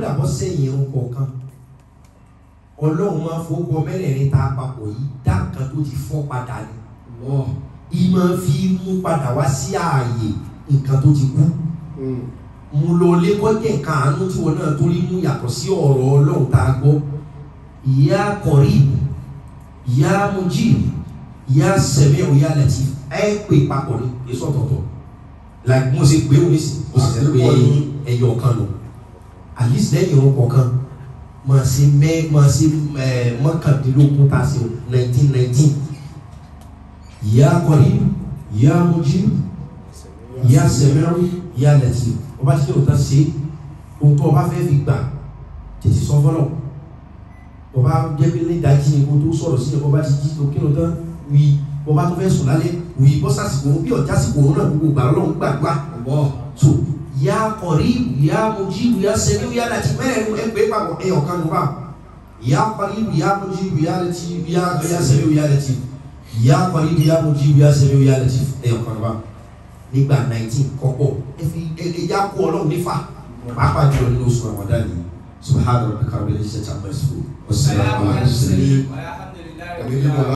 kódà bọ́ sẹ́yìn irun kọ̀ọ̀kan ọlọ́run máa fowókọ mẹ́rẹ̀ẹ̀rin ta papọ̀ yìí dá nǹkan tó ti fọ́ padà ni ìmọ̀ fi mú padà wá sí ààyè nǹkan tó ti kú mo lọ lé kọ́jẹ̀ nǹkan àánú tí wọn náà torí mú yàtọ̀ sí ọ̀rọ̀ ọlọ́run tá a gbọ́ ìyá kọ̀rí ìyá mojí ìyá sẹ̀mẹ́ òyà lẹ́tì ẹ pè papọ̀ ní èso ọ̀tọ̀ọ̀tọ̀ like mo ṣe pé òun sì mo sì ṣe pé ẹyọ kan lò at least lẹ́yìn irun kọ̀ọ̀kan máa ṣe mẹ́ máa ṣe ẹ̀ mọ́kàndínlógún tá a ṣe nineteen nineteen ìyá kọ̀rí ìyá mojí ìyá sẹ̀mẹ́rù ìyá lẹ́tì ọba tí kò tán ṣe ohun tó ọba fẹ́ fi gbà tètè sọ fọlọ́ ọba jẹ́ pé ní ìdájí ni kó tó sọ̀rọ̀ sí ọba ti jí tó kírun tán wí ọba tó fẹ́ sùn lálẹ́ wí bọ́ sásìkò bí ọjà sìkò òun náà gbogbo gbà lọ́wọ́ gbàgbà so ìyá kọ̀rí ìyá mojí ìyá sẹ́mi ìyá láti mẹ́rin ẹgbẹ́ papọ̀ ẹyọ kan nù bá ìyá kọ̀rí ìyá mojí ìyá láti ìyá sẹ́mi ìyá láti ìyá kọ̀rí ìyá mojí ìyá sẹ́mi ìyá láti ẹyọ kan nù bá nígbà nineteen kọ́pọ̀ ẹ fi ẹja kó ọlọ́run nífà pàápàá jùlọ nínú oṣù Ramadan yìí subhanahu wa ta'ala rabbil izzati amma yasifun wassalamu ala al-mursalin Ẹ̀mí mímọ́